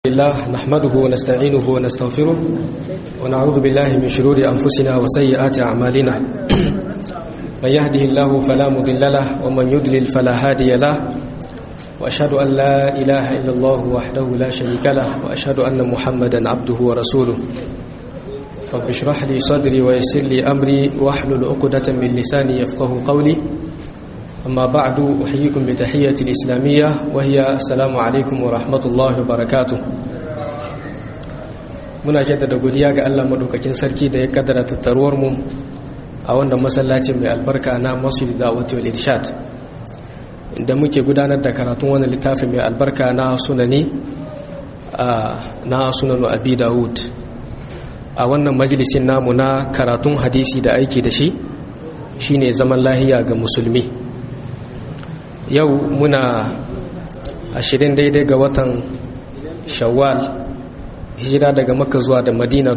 الله نحمده ونستعينه ونستغفره ونعوذ بالله من شرور أنفسنا وسيئات أعمالنا من يهده الله فلا مضل له ومن يضلل فلا هادي له وأشهد أن لا إله إلا الله وحده لا شريك له وأشهد أن محمدا عبده ورسوله رب اشرح لي صدري ويسر لي أمري واحلل عقدة من لساني يفقه قولي أما بعد أحييكم بتحية الإسلامية وهي السلام عليكم ورحمة الله وبركاته muna jaddada godiya ga Allah madaukakin sarki da ya kaddara tattaruwar mu a wannan masallacin mai albarka na Masjid Da'wati wal Irshad inda muke gudanar da karatun wannan littafin mai albarka na sunani na sunanu Abi Dawud a wannan majalisin namu na karatun hadisi da aiki da shi shine zaman lahiya ga musulmi yau muna ashirin daidai ga watan shawwal hijira daga makka zuwa da madina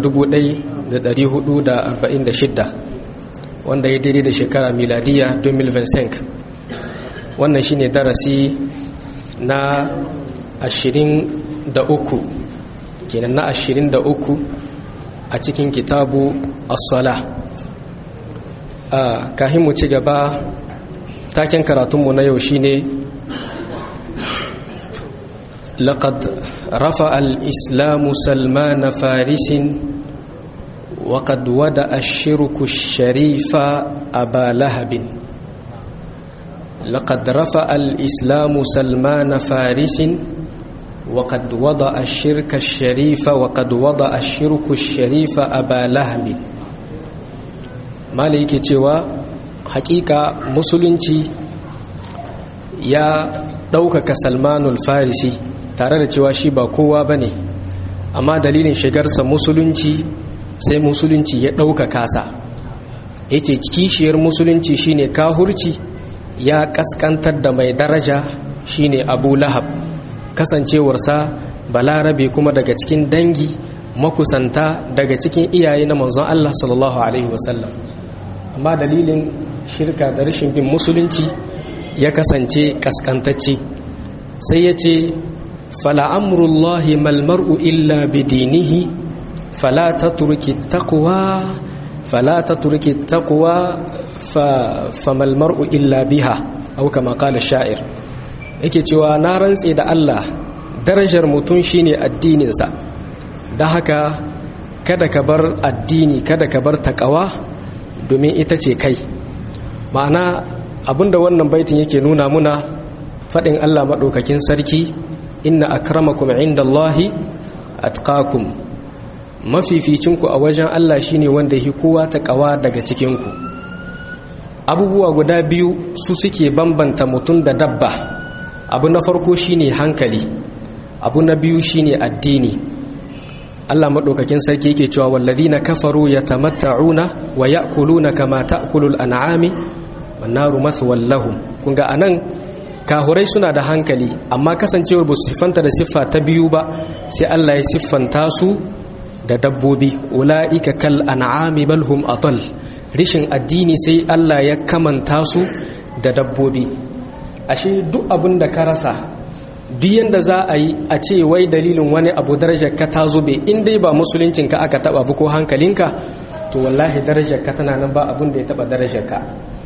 1446 wanda ya daidai da shekara miladiya 2025 wannan shine darasi na 23 kenan na 23 a cikin kitabu as-sala a kahin mu ci gaba taken karatunmu na yau shine لقد رفع الإسلام سلمان فارس وقد ودأ الشرك الشريف أبا لهب لقد رفع الإسلام سلمان فارس وقد وضع الشرك الشريف وقد وضع الشرك الشريف أبا لهب مالك توا حقيقة مسلنتي يا ɗaukaka salmanul farisi tare da cewa shi ba kowa ba ne amma dalilin shigarsa musulunci sai musulunci ya ɗaukaka sa ya ce kishiyar musulunci shine kahurci ya ƙasƙantar da mai daraja shine abu lahab kasancewarsa balarabe kuma daga cikin dangi makusanta daga cikin iyaye na manzon Allah sallallahu alaihi wasallam amma dalilin shirka da rashin bin musulunci ya kasance ƙasƙantacce sai ya ce fala'amurullahi malmar'u illa bidinihi fala ta turki taƙuwa fala ta turki taƙuwa fa malmar'u illa biha au kama kala sha'ir yake cewa na rantse da Allah darajar mutum shine addininsa da haka kada ka bar addini kada ka bar taƙawa domin ita ce kai ma'ana abinda wannan baitin yake nuna muna faɗin Allah maɗaukakin sarki inna akramakum indallahi atqakum mafificinku a wajen Allah shine wanda yi kowa ta ƙawa daga cikinku abubuwa guda biyu su suke bambanta mutum da dabba abu na farko shine hankali abu na biyu shine addini Allah maɗaukakin sarki yake cewa wallazina kafaru yatamatta'una wa ya'kuluna kama ta'kulul an'ami wannaru mathwal lahum kun ga anan kahurai suna da hankali amma kasancewar ba su siffanta da siffa ta biyu ba sai Allah ya siffanta su da dabbobi ula'ika kal an'ami bal hum atal rishin addini sai Allah ya kamanta su da dabbobi ashe duk abin da ka rasa duk yanda za a yi a ce wai dalilin wani abu darajar ka ta zube in dai ba musuluncin ka aka taba ko hankalinka to wallahi darajar ka tana nan ba abin da ya taba darajar ka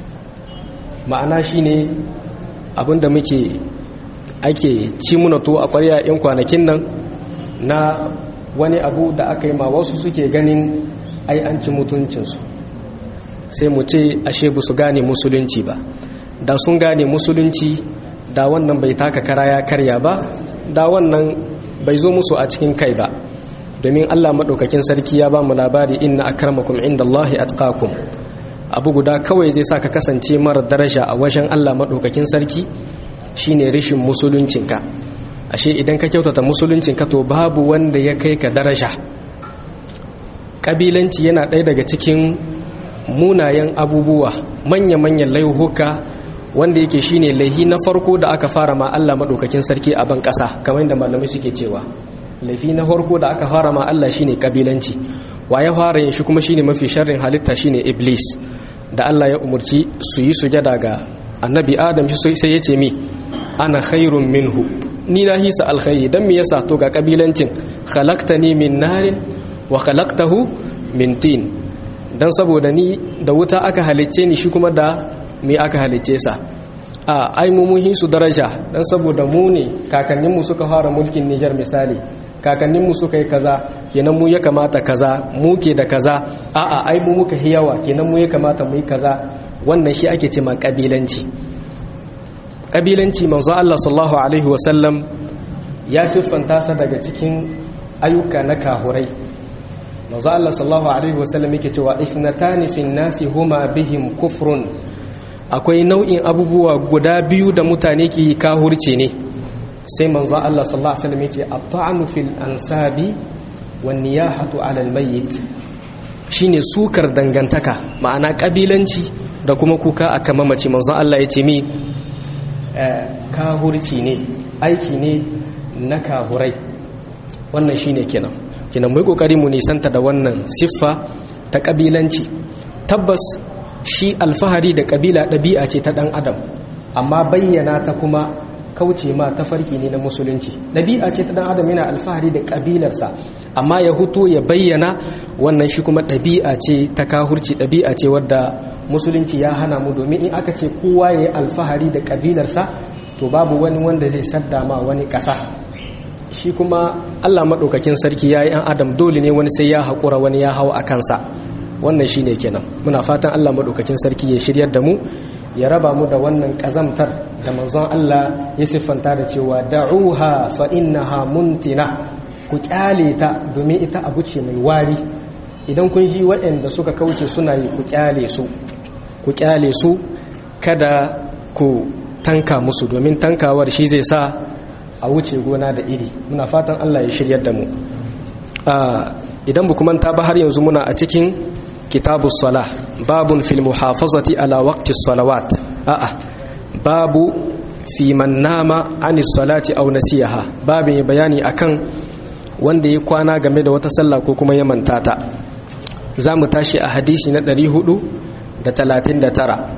ma'ana shine abinda muke ake ci muna to a ƙwarya 'yan kwanakin nan na wani abu da aka yi ma wasu suke ganin ai an ci mutuncinsu sai mu ce ashe ba su gane musulunci ba da sun gane musulunci da wannan bai taka kara ya karya ba da wannan bai zo musu a cikin kai ba domin allah maɗaukakin sarki ya ba mu labari inna akramakum inda allahi atqakum abu guda kawai zai sa ka kasance mara daraja a wajen Allah maɗaukakin sarki shine rishin musuluncinka ashe idan ka kyautata musuluncinka to babu wanda ya kai ka daraja ƙabilanci yana ɗaya daga cikin munayen abubuwa manya-manyan laihuka wanda yake shine laihi na farko da aka fara ma Allah maɗaukakin sarki a ban ƙasa kamar yadda malamai suke cewa laifi na farko da aka fara ma Allah shine ƙabilanci wa ya fara yin shi kuma shine mafi sharrin halitta shine iblis da Allah ya umurci su yi sujada ga annabi adam shi sai ya ce mi ana khairun minhu ni na hisa alkhairi dan me yasa to ga kabilancin khalaqtani min narin wa khalaqtahu min tin dan saboda ni da wuta aka halicce ni shi kuma da me aka halicce sa a ai mu mun hisu daraja dan saboda mu ne kakanninmu suka fara mulkin Niger misali kakanninmu suka yi kaza kenan mu ya kamata kaza mu ke da kaza a'a ai mu muka yi yawa kenan mu ya kamata mu yi kaza wannan shi ake ce ma kabilanci kabilanci manzo Allah sallallahu alaihi wasallam ya siffanta sa daga cikin ayyuka na kahurai manzo Allah sallallahu alaihi wasallam yake cewa ifnatani fin nasi huma bihim kufrun akwai nau'in abubuwa guda biyu da mutane ke yi kahurce ne sai manzo Allah sallallahu alaihi wasallam yace at-ta'nu fil ansabi wan niyahatu 'ala al-mayyit shine sukar dangantaka ma'ana kabilanci da kuma kuka akan mamaci manzo Allah yace mi kahurci ne aiki ne na kahurai wannan shine kenan kenan mu kokari mu nisanta da wannan siffa ta kabilanci tabbas shi alfahari da kabila ɗabi'a ce ta ɗan adam amma bayyana ta kuma kauce ma ta farki ne na musulunci ɗabi'a ce ta ɗan adam yana alfahari da ƙabilarsa amma ya huto ya bayyana wannan shi kuma ɗabi'a ce ta kahurci ɗabi'a ce wadda musulunci ya hana mu domin in aka ce kowa ya yi alfahari da ƙabilarsa to babu wani wanda zai sadda ma wani ƙasa shi kuma allah maɗaukakin sarki ya yi an adam dole ne wani sai ya haƙura wani ya hau a kansa wannan shi ne kenan muna fatan allah maɗaukakin sarki ya shiryar da mu ya raba mu da wannan ƙazamtar da manzon allah ya siffanta da cewa da'uha fa innaha muntina ku kyale ta domin ita abu ce mai wari idan kun ji waɗanda suka kauce suna yi ku kyale su ku kyale su kada ku tanka musu domin tankawar shi zai sa a wuce gona da iri muna fatan allah ya shiryar da mu idan bu kuma ta ba har yanzu muna a cikin kitabu sala babun fil muhafazati ala waqti salawat a'a babu fi man nama ani salati aw nasiyaha babin bayani akan wanda ya kwana game da wata sallah ko kuma ya manta ta zamu tashi a hadisi na 439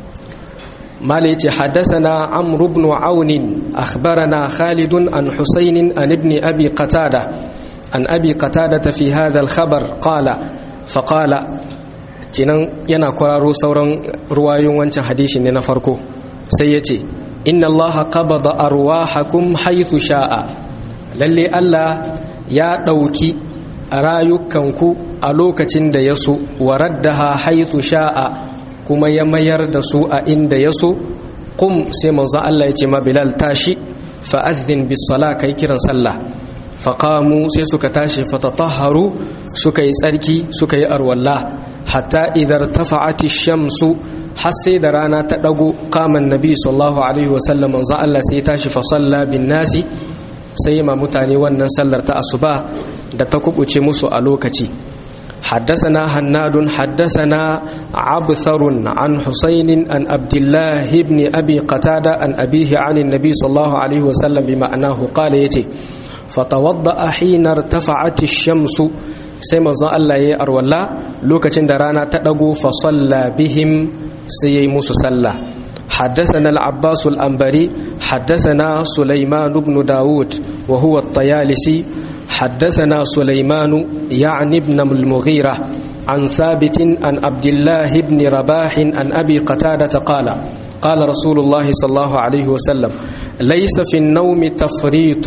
mala yace haddathana amr ibn aun akhbarana khalid an husayn an ibn abi qatada an abi qatada fi hadha al khabar qala faƙala cinan yana kwararo sauran ruwayoyin wancan hadishi ne na farko sai ya ce inna allaha qabada arwahakum haythu sha'a lalle Allah ya ɗauki rayukanku a lokacin da ya so wa raddaha haythu sha'a kuma ya mayar da su a inda ya so qum sai manzon Allah ya ce ma Bilal tashi fa adhin bis sala kai kiran sallah faƙamu sai suka tashi fatatahharu suka yi tsarki suka yi arwalla hatta idar tafa'ati shamsu har sai da rana ta ɗago kaman nabi sallallahu alaihi wasallam manzo Allah sai tashi fa salla bin nasi sai ma mutane wannan sallar ta asuba da ta kubuce musu a lokaci حدثنا هناد حدثنا عبثر عن حسين عن عبد الله بن أبي قتادة عن أبيه عن النبي صلى الله عليه وسلم بمعناه قال يتي فتوضأ حين ارتفعت الشمس سيما زان الله يي أرولا لوكتين درانا تدقو فصلى بهم سيي موسى صلى حدثنا العباس الأنبري حدثنا سليمان بن داود وهو الطيالسي حدثنا سليمان يعني ابن المغيرة عن ثابت عن عبد الله بن رباح عن أبي قتادة قال قال رسول الله صلى الله عليه وسلم ليس في النوم تفريط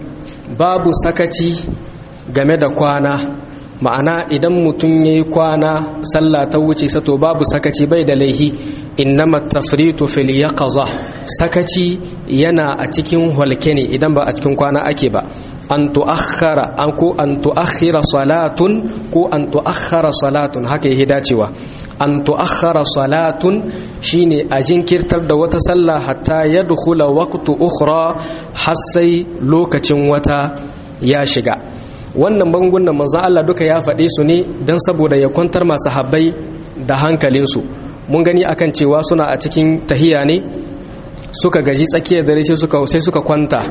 babu sakaci game da kwana ma'ana idan mutum ya yi kwana sallah ta wuce sato babu sakaci bai da laihi innama tafritu fil yaqaza sakaci yana a cikin halke ne idan ba a cikin kwana ake ba an tuakhara an ko an tuakhira salatun ko an tuakhara salatun haka yake dacewa an tuakhara salatun shine a jinkirtar da wata sallah hatta yadkhula waqtu ukhra har sai lokacin wata ya shiga wannan bangunan manzon Allah duka ya faɗe su ne don saboda ya kwantar masu habbai da hankalinsu mun gani akan cewa suna a cikin tahiya ne suka gaji tsakiyar dare sai suka sai suka kwanta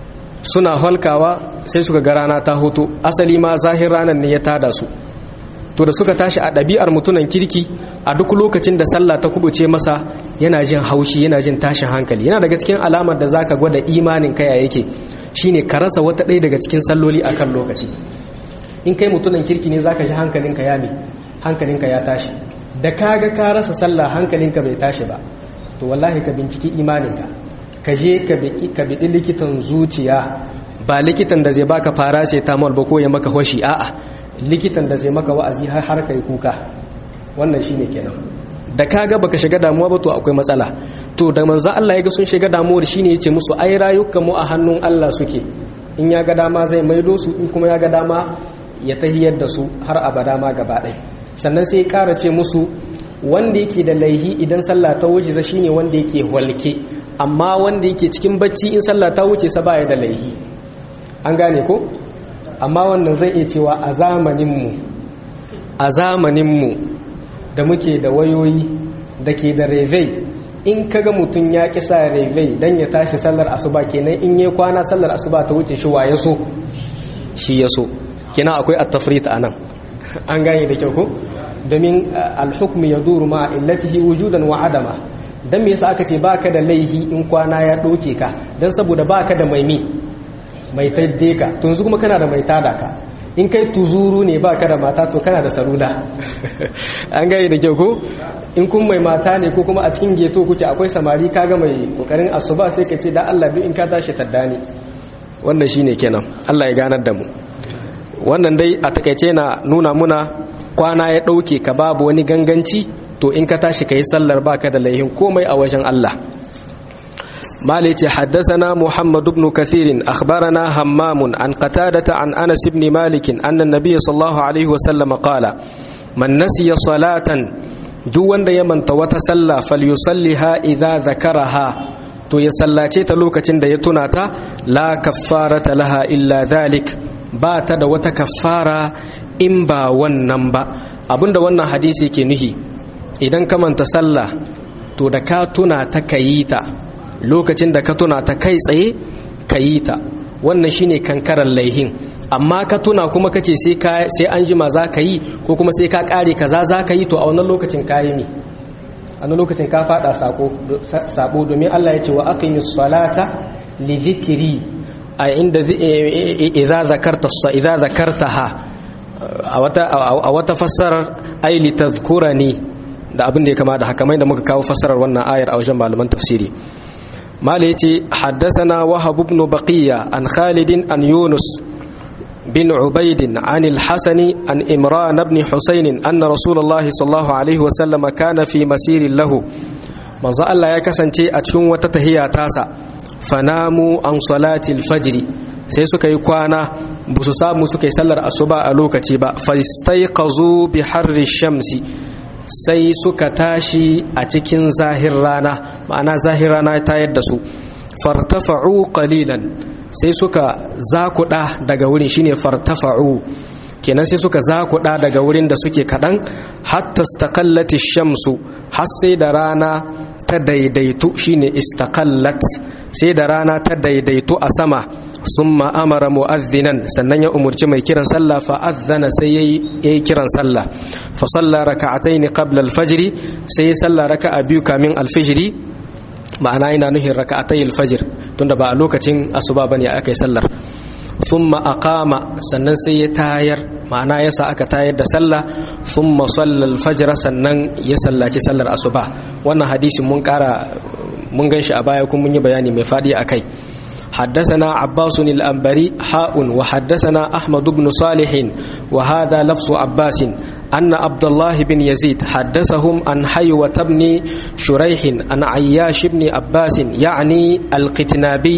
suna halkawa sai suka ga rana ta hoto asali ma zahir ranar ne ya tada su to da suka tashi a ɗabi'ar mutunan kirki a duk lokacin da sallah ta kubuce masa yana jin haushi yana jin tashin hankali yana daga cikin alamar da zaka gwada imanin kaya yake shine ka rasa wata ɗaya daga cikin salloli akan lokaci in kai mutunan kirki ne zaka ji hankalinka ya me hankalinka ya tashi da kaga ka rasa sallah hankalinka bai tashi ba to wallahi ka binciki imaninka ka je ka biɗi likitan zuciya ba likitan da zai baka paracetamol ba ko ya maka hoshi a'a likitan da zai maka wa'azi har har kai kuka wannan shine kenan da kaga baka shiga damuwa ba to akwai matsala to da manzo Allah ya ga sun shiga damuwar shine yace musu ai rayukan mu a hannun Allah suke in ya ga dama zai maido su in kuma ya ga dama ya tahiyar da su har abada ma gaba ɗaya sannan sai ya ƙara ce musu wanda yake da laihi idan sallah ta wuce sa shine wanda yake walke amma wanda yake cikin bacci in sallah ta wuce sa baya da laihi an gane ko amma wannan zai iya cewa a zamaninmu a zamaninmu da muke da wayoyi da ke da revei in kaga mutum ya ƙi sa revei don ya tashi sallar asuba kenan in yi kwana sallar asuba ta wuce shi wa ya so shi ya so kenan akwai attafrit a nan an gane da kyau ko domin alhukmi ya duru ma illatihi wujudan wa adama dan me yasa aka ce baka da laihi in kwana ya doke ka dan saboda baka da maimi mai tadde ka to yanzu kuma kana da mai tada ka in kai tuzuru ne baka da mata to kana da salula an gane da kyau ko in kun mai mata ne ko kuma a cikin geto kuke akwai samari kaga mai kokarin asuba sai ka ce da Allah bi in ka tashi taddani wannan shine kenan Allah ya ganar da mu wannan dai a takaice na nuna muna kwana ya ɗauke ka babu wani ganganci to in ka tashi ka yi sallar baka da laihin komai a wajen Allah مالك حدثنا محمد بن كثير أخبرنا همام عن قتادة عن أنس بن مالك أن النبي صلى الله عليه وسلم قال من نسي صلاة دون يمن وتسلى فليصليها إذا ذكرها to ya sallace ta lokacin da ya tuna ta la kaffarata laha illa dhalik ba ta da wata kaffara in ba wannan ba abinda wannan hadisi ke nuhi idan ka manta sallah to da ka tuna ta kayi ta lokacin da ka tuna ta kai tsaye kayi ta wannan shine kankaran laihin amma ka tuna kuma kace sai ka sai an jima za ka yi ko kuma sai ka kare kaza za ka yi to a wannan lokacin kayi ne a wannan lokacin ka fada sabo domin Allah ya ce wa aqimis salata li dhikri a inda idza zakarta idza zakartaha a wata a wata fassarar ay li tadhkurani da abin da ya kama da haka mai da muka kawo fassarar wannan ayar a wajen malaman tafsiri mala yace haddathana wahab ibn baqiya an khalid an yunus بن عبيد عن الحسن عن إمران بن حسين أن رسول الله صلى الله عليه وسلم كان في مسير له manzo Allah ya kasance a cikin wata tahiya tasa fanamu an salatil fajri sai suka yi kwana ba su samu suka yi sallar asuba a lokaci ba fastaiqazu bi harri shamsi sai suka tashi a cikin zahir rana ma'ana zahir rana ta yadda su fartafa'u qalilan sai suka zakuɗa daga wurin shine fartafa'u kenan sai suka zakuɗa daga wurin da suke kaɗan hatta istakallati shamsu har sai da rana ta daidaitu shine istakallat sai da rana ta daidaitu a sama summa amara mu'adhdhinan sannan ya umurci mai kiran sallah fa adhana sai yayi kiran sallah fa salla raka'ataini qabla al-fajr sai ya salla raka'a biyu kamin al-fajr ma'ana ina nuhin raka'atai al-fajr tunda ba a lokacin asuba bane aka yi sallar thumma aqama sannan sai ya tayar ma'ana yasa aka tayar da sallah thumma salla al-fajr sannan ya sallaci sallar asuba wannan hadisin mun kara mun ganshi a baya kuma mun yi bayani mai fadi akai حدثنا عباس الأنبري حاء وحدثنا أحمد بن صالح وهذا لفظ عباس أن عبد الله بن يزيد حدثهم عن حيوة بن شريح عن عياش بن عباس يعني القتنابي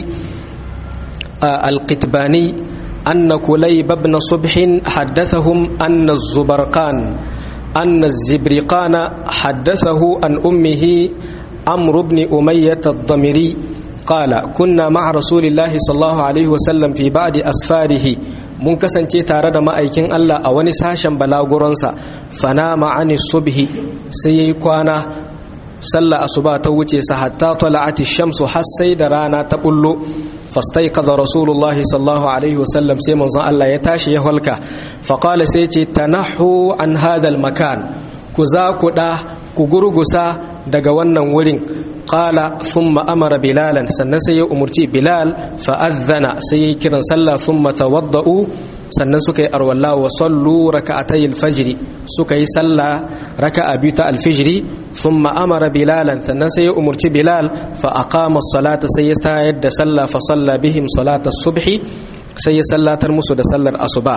آه القتباني أن كليب بن صبح حدثهم أن الزبرقان أن الزبرقان حدثه عن أمه عمرو بن أمية الضمري قال كنا مع رسول الله صلى الله عليه وسلم في بعد أسفاره mun kasance tare da ma'aikin Allah a wani sashen balaguransa fana ma'ani subhi sai yayi kwana sallah asuba ta wuce sa hatta tala'ati shamsu har sai da rana ta bullo fastaiqadha rasulullah sallallahu alaihi wasallam sai manzon Allah ya tashi ya halka fa qala sai ce tanahu an hadha makan ku za ku da ku gurgusa daga wannan wurin qala thumma amara bilalan sannan sai ya umurci bilal fa adhana sai ya kiran sallah thumma tawaddau sannan suka yi arwalla wa sallu raka'atay al-fajr suka yi sallah raka'a biyu ta al-fajr thumma amara bilalan sannan sai ya umurci bilal fa aqama as-salata sai ya tayar da sallah fa salla bihim salata as-subhi sai ya sallatar musu da sallar asuba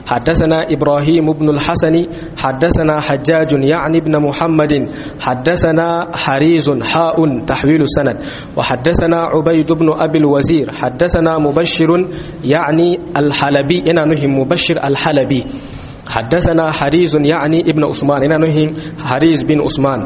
حدثنا إبراهيم بن الحسن حدثنا حجاج يعني ابن محمد حدثنا حريز حاء تحويل سند وحدثنا عبيد بن أبي الوزير حدثنا مبشر يعني الحلبي إنا نهم مبشر الحلبي حدثنا حريز يعني ابن عثمان إنا نهم حريز بن عثمان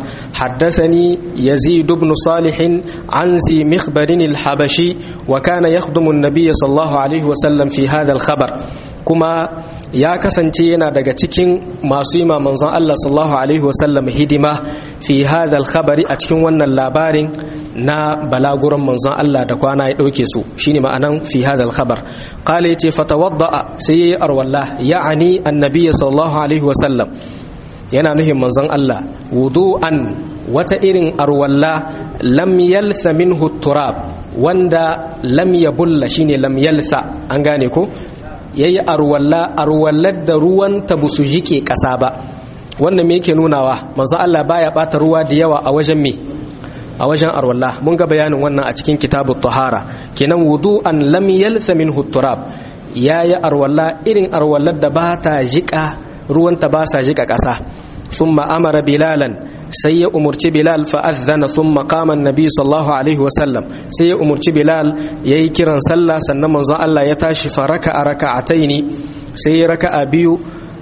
حدثني يزيد بن صالح عن ذي مخبر الحبشي وكان يخدم النبي صلى الله عليه وسلم في هذا الخبر kuma ya kasance yana daga cikin masu yi manzon Allah sallallahu alaihi wasallam hidima fi hadhal khabari a cikin wannan labarin na balaguran manzon Allah da kwana ya dauke su shine ma'anan fi hadhal khabar qala yace fatawadda sai yayi arwalla ya'ani annabi sallallahu alaihi wasallam yana nuhin manzon Allah wudu'an wata irin arwalla lam yalsa minhu turab wanda lam yabulla shine lam yalsa an gane ko ya yi arwalla arwallar da ruwan ta busu jike ƙasa ba wannan me yake nunawa manzo Allah baya bata ruwa da yawa a wajen me a wajen arwalla mun ga bayanin wannan a cikin kitabut tahara kenan wudu'an lam yalsa minhu turab yayi arwalla irin arwallar da ba ta jika ruwan ta ba sa jika ƙasa thumma amara bilalan sai ya umurci bilal fa azana thumma qama annabi sallallahu alaihi wasallam sai ya umurci bilal yayi kiran sallah sannan manzon Allah ya tashi fa raka'a raka'ataini sai ya raka'a biyu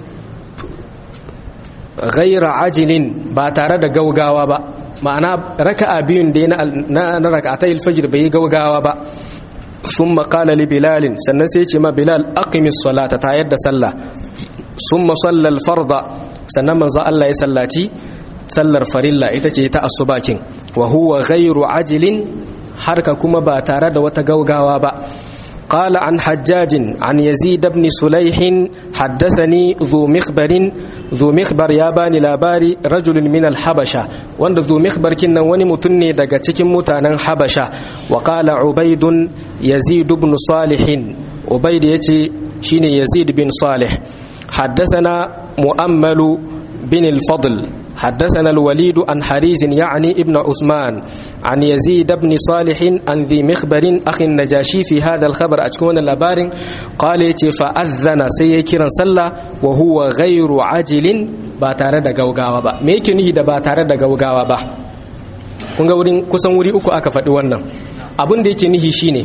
ghaira ajilin ba tare da gaugawa ba ma'ana raka'a biyun da na na raka'atayil fajr bai gaugawa ba thumma qala li bilal sannan sai ya ce ma bilal aqimis salata ta yadda sallah thumma salla al farda sannan manzon Allah ya sallaci sallar farilla ita ce ta asubakin wa huwa ghairu ajilin harka kuma ba tare da wata gaugawa ba قال عن حجاج عن يزيد بن سليح حدثني ذو مخبر ذو مخبر يا باني لاباري رجل من الحبشة وان ذو مخبر كنا وني متني دقا تكن متانا حبشة وقال عبيد يزيد بن صالح عبيد يتي شين يزيد بن صالح حدثنا مؤمل بن الفضل حدثنا الوليد عن حريز يعني ابن عثمان عن يزيد بن صالح عن ذي مخبر أخي النجاشي في هذا الخبر أتكون اللبار قال فأذن سيكرا صلى وهو غير عاجل باتare da gaugawa ba me yake nihi da ba tare da gaugawa ba kun ga wurin kusan wuri uku aka faɗi wannan abin da yake nihi shine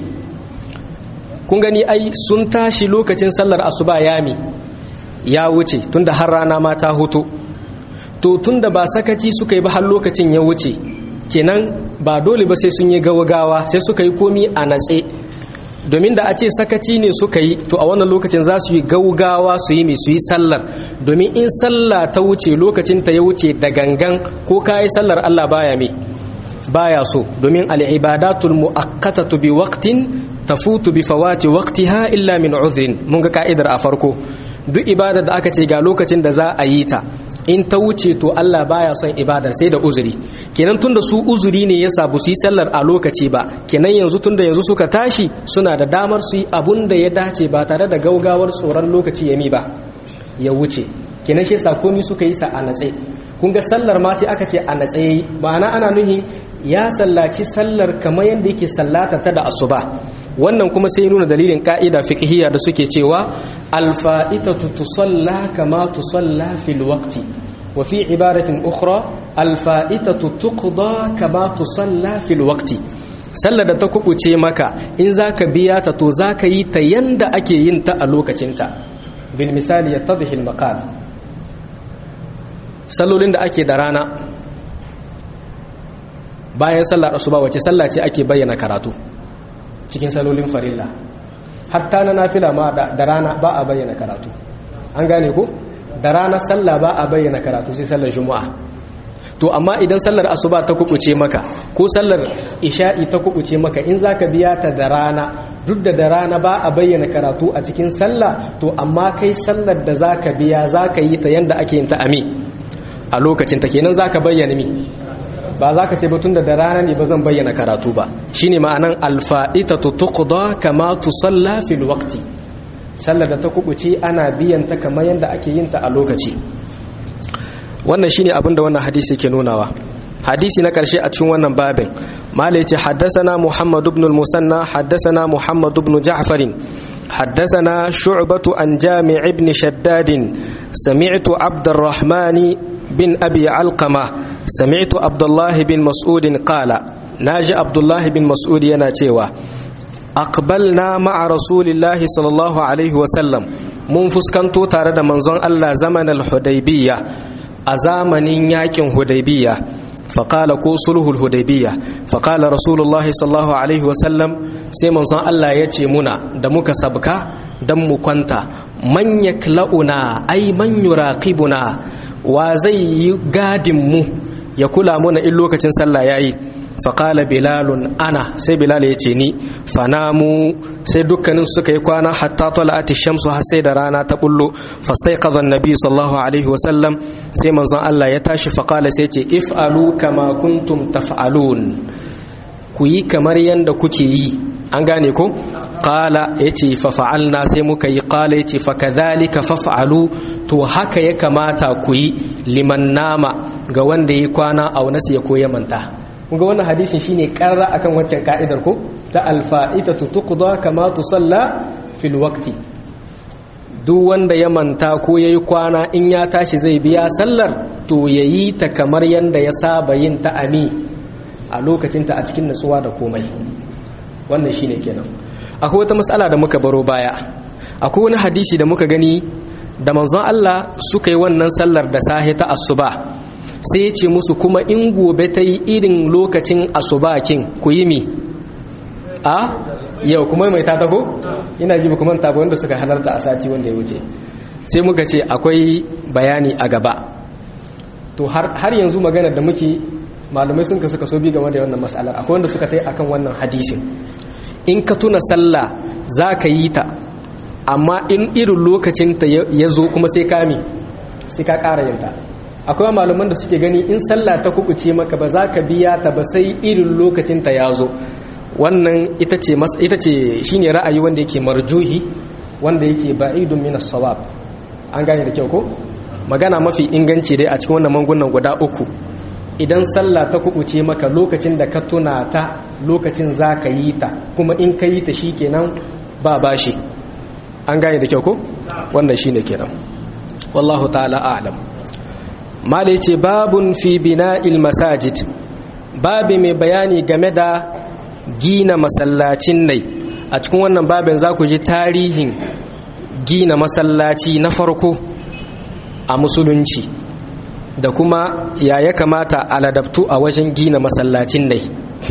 kun gani ai sun tashi lokacin sallar asuba yami ya wuce tunda har rana ma ta hutu to tunda ba sakaci suka yi ba har lokacin ya wuce kenan ba dole ba sai sun yi gawagawa sai suka yi komi a natse domin da a ce sakaci ne suka yi to a wannan lokacin za su yi gaugawa su yi mai su yi sallar domin in sallah ta wuce lokacin ta ya wuce da gangan ko ka yi sallar Allah baya mai baya so domin al'ibadatul mu'akkatatu bi waqtin tafutu bi fawati waqtiha illa min uzrin mun ga ka'idar a farko duk ibadar da aka ce ga lokacin da za a yi ta in ta wuce to Allah baya son ibadar sai da uzuri kenan tunda su uzuri ne yasa ba su yi sallar a lokaci ba kenan yanzu tunda yanzu suka tashi suna da damar su yi abun da ya dace ba tare da gaugawar tsoron lokaci ya mi ba ya wuce kenan shi yasa komai suka yi sa a natse kun ga sallar ma sai aka ce a natse yayi ma'ana ana nuhi ya sallaci sallar kamar yadda yake sallata ta da asuba wannan kuma sai nuna dalilin ka'ida fiqhiyya da suke cewa alfa'itatu tusalla kama tusalla fil waqti wa fi ibaratin ukhra alfa'itatu tuqda kama tusalla fil waqti sallar da ta kubuce maka in zaka biya ta to zaka yi ta yanda ake yin ta a lokacinta bil misali yattadhi al maqal sallolin da ake da rana bayan sallar asuba wace sallah ce ake bayyana karatu cikin salolin farilla hatta na nafila ma da rana ba a bayyana karatu an gane ko da rana sallah ba a bayyana karatu sai sallar juma'a to amma idan sallar asuba ta kubuce maka ko sallar isha'i ta kubuce maka in zaka biya ta da rana duk da da rana ba a bayyana karatu a cikin sallah to amma kai sallar da zaka biya zaka yi ta yanda ake yin ta ami a lokacin ta kenan zaka bayyana mi ba za ka ce ba tunda da rana ne ba zan bayyana karatu ba shine ma'anan alfa'itatu tuqda kama tusalla fil waqti sallar da ta kubuce ana biyan ta kamar yanda ake yin ta a lokaci wannan shine abin da wannan hadisi ke nunawa hadisi na karshe a cikin wannan babin mala yace haddathana muhammad ibn al-musanna haddathana muhammad ibn ja'far حدثنا شعبة عن جامع بن شداد سمعت عبد الرحمن بن أبي علقمة سمعت عبد الله بن مسعود قال ناجي عبد الله بن مسعود يناتيوا أقبلنا مع رسول الله صلى الله عليه وسلم من فسكنتو تارد منزون الله زمن الحديبية أزامن ياكن حديبية فقال كو صلح الهديبية فقال رسول الله صلى الله عليه وسلم sai manzon Allah ya ce muna da muka sabka dan mu kwanta man yakla'una ai man yuraqibuna wa zai yi gadin mu ya kula muna in lokacin sallah yayi faƙala bilalun ana sai bilal ya ce ni fanamu sai dukkanin suka yi kwana hatta tala'ati shamsu har sai da rana ta bullo fastaiqadha annabi sallallahu alaihi wasallam sai manzon Allah ya tashi faƙala sai ce if'alu kama kuntum taf'alun ku yi kamar yanda kuke yi an gane ko qala yace fa fa'alna sai muka yi qala yace fa kadhalika faf'alu to haka ya kamata ku yi liman nama ga wanda yi kwana a wani ya koya manta kunga wannan hadisin shine karra akan waccan ka'idar ko ta alfa'itatu tuqda kama tusalla fil waqti duk wanda ya manta ko yayi kwana in ya tashi zai biya sallar to yayi ta kamar yanda ya saba yin ta ami a lokacin ta a cikin nutsuwa da komai wannan shine kenan akwai wata matsala da muka baro baya akwai wani hadisi da muka gani da manzon Allah suka yi wannan sallar da sahe ta asuba sai ya ce musu kuma in gobe ta yi irin lokacin asubakin ku yi mi a yau kuma mai ta ko ina ji ba kuma ta wanda suka halarta a sati wanda ya wuce sai muka ce akwai bayani a gaba to har yanzu maganar da muke malamai sun ka suka so bi game da wannan matsalar akwai wanda suka tai akan wannan hadisin in ka tuna sallah za ka yi ta amma in irin lokacin ta ya zo kuma sai kame sai ka ƙara yin ta akwai malaman da suke gani in sallah ta kubuce maka ba za ka biya ta ba sai irin lokacin ta ya zo wannan ita ce ita ce shine ra'ayi wanda yake marjuhi wanda yake ba'idun min as-sawab an gane da kyau ko magana mafi inganci dai a cikin wannan mangunan guda uku idan sallah ta kubuce maka lokacin da ka tuna ta lokacin za ka yi ta kuma in ka yi ta shikenan ba bashi an gane da kyau ko wannan shine kenan wallahu ta'ala a'lam mala ce babun fi bina'il masajid babi mai bayani game da gina masallacin nai a cikin wannan babin za ku ji tarihin gina masallaci na farko a musulunci da kuma ya ya kamata a ladabtu a wajen gina masallacin nai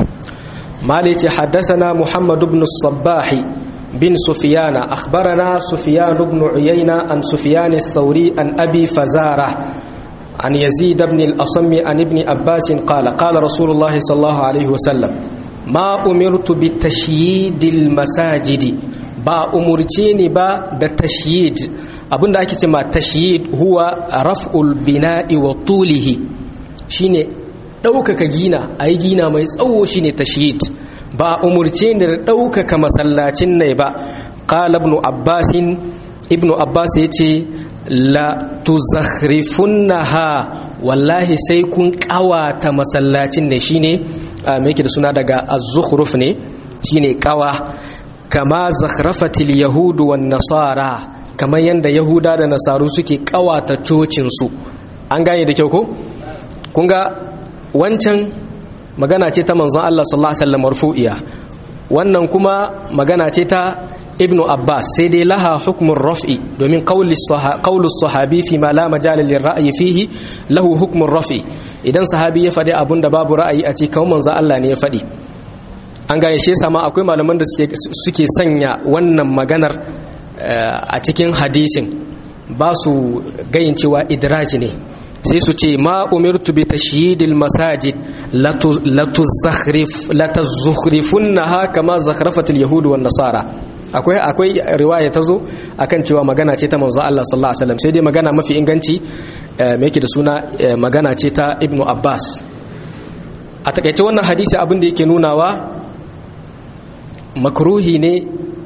mala ce haddasa muhammad ibn sabbahi bin sufiyana akhbarana sufiyan ibn uyayna an sufiyan sauri an abi fazara عن يزيد بن الأصم عن ابن عباس قال قال رسول الله صلى الله عليه وسلم ما أمرت بتشييد المساجد با أمرتيني با da tashyid abinda ake ce ma tashyid huwa raf'ul bina'i wa tulihi shine ɗaukaka gina ayi gina mai tsawo shine tashyid ba umurce ni da ɗaukaka masallacin ne ba qala ibn abbas ibn abbas yace la tuzakhrifunnaha wallahi sai kun kawata masallacin ne shine me yake da suna daga az-zukhruf ne shine kawa kama zakhrafatil yahudu wan nasara kamar yanda yahuda da nasaru suke kawata cocin su an gane da kyau ko kun ga wancan magana ce ta manzon Allah sallallahu alaihi wasallam marfu'iya wannan kuma magana ce ta ibnu abbas sai dai laha hukmun raf'i domin qaulus sahabi fi ma la majala lil ra'yi fihi lahu hukmun raf'i idan sahabi ya faɗi abun da babu ra'ayi a cikin kawai manzo Allah ne ya faɗi an gane shi yasa ma akwai malaman da suke sanya wannan maganar a cikin hadisin ba su gayin cewa idraji ne sai su ce ma umirtu bi tashyidil masajid latuzakhrifunnaha kama zakhrafatil yahud wan nasara akwai akwai riwaya tazo akan cewa magana ce ta manzo Allah sallallahu alaihi wasallam sai dai magana mafi inganci me yake da suna magana ce ta ibnu abbas a takaice wannan hadisi abin da yake nunawa makruhi ne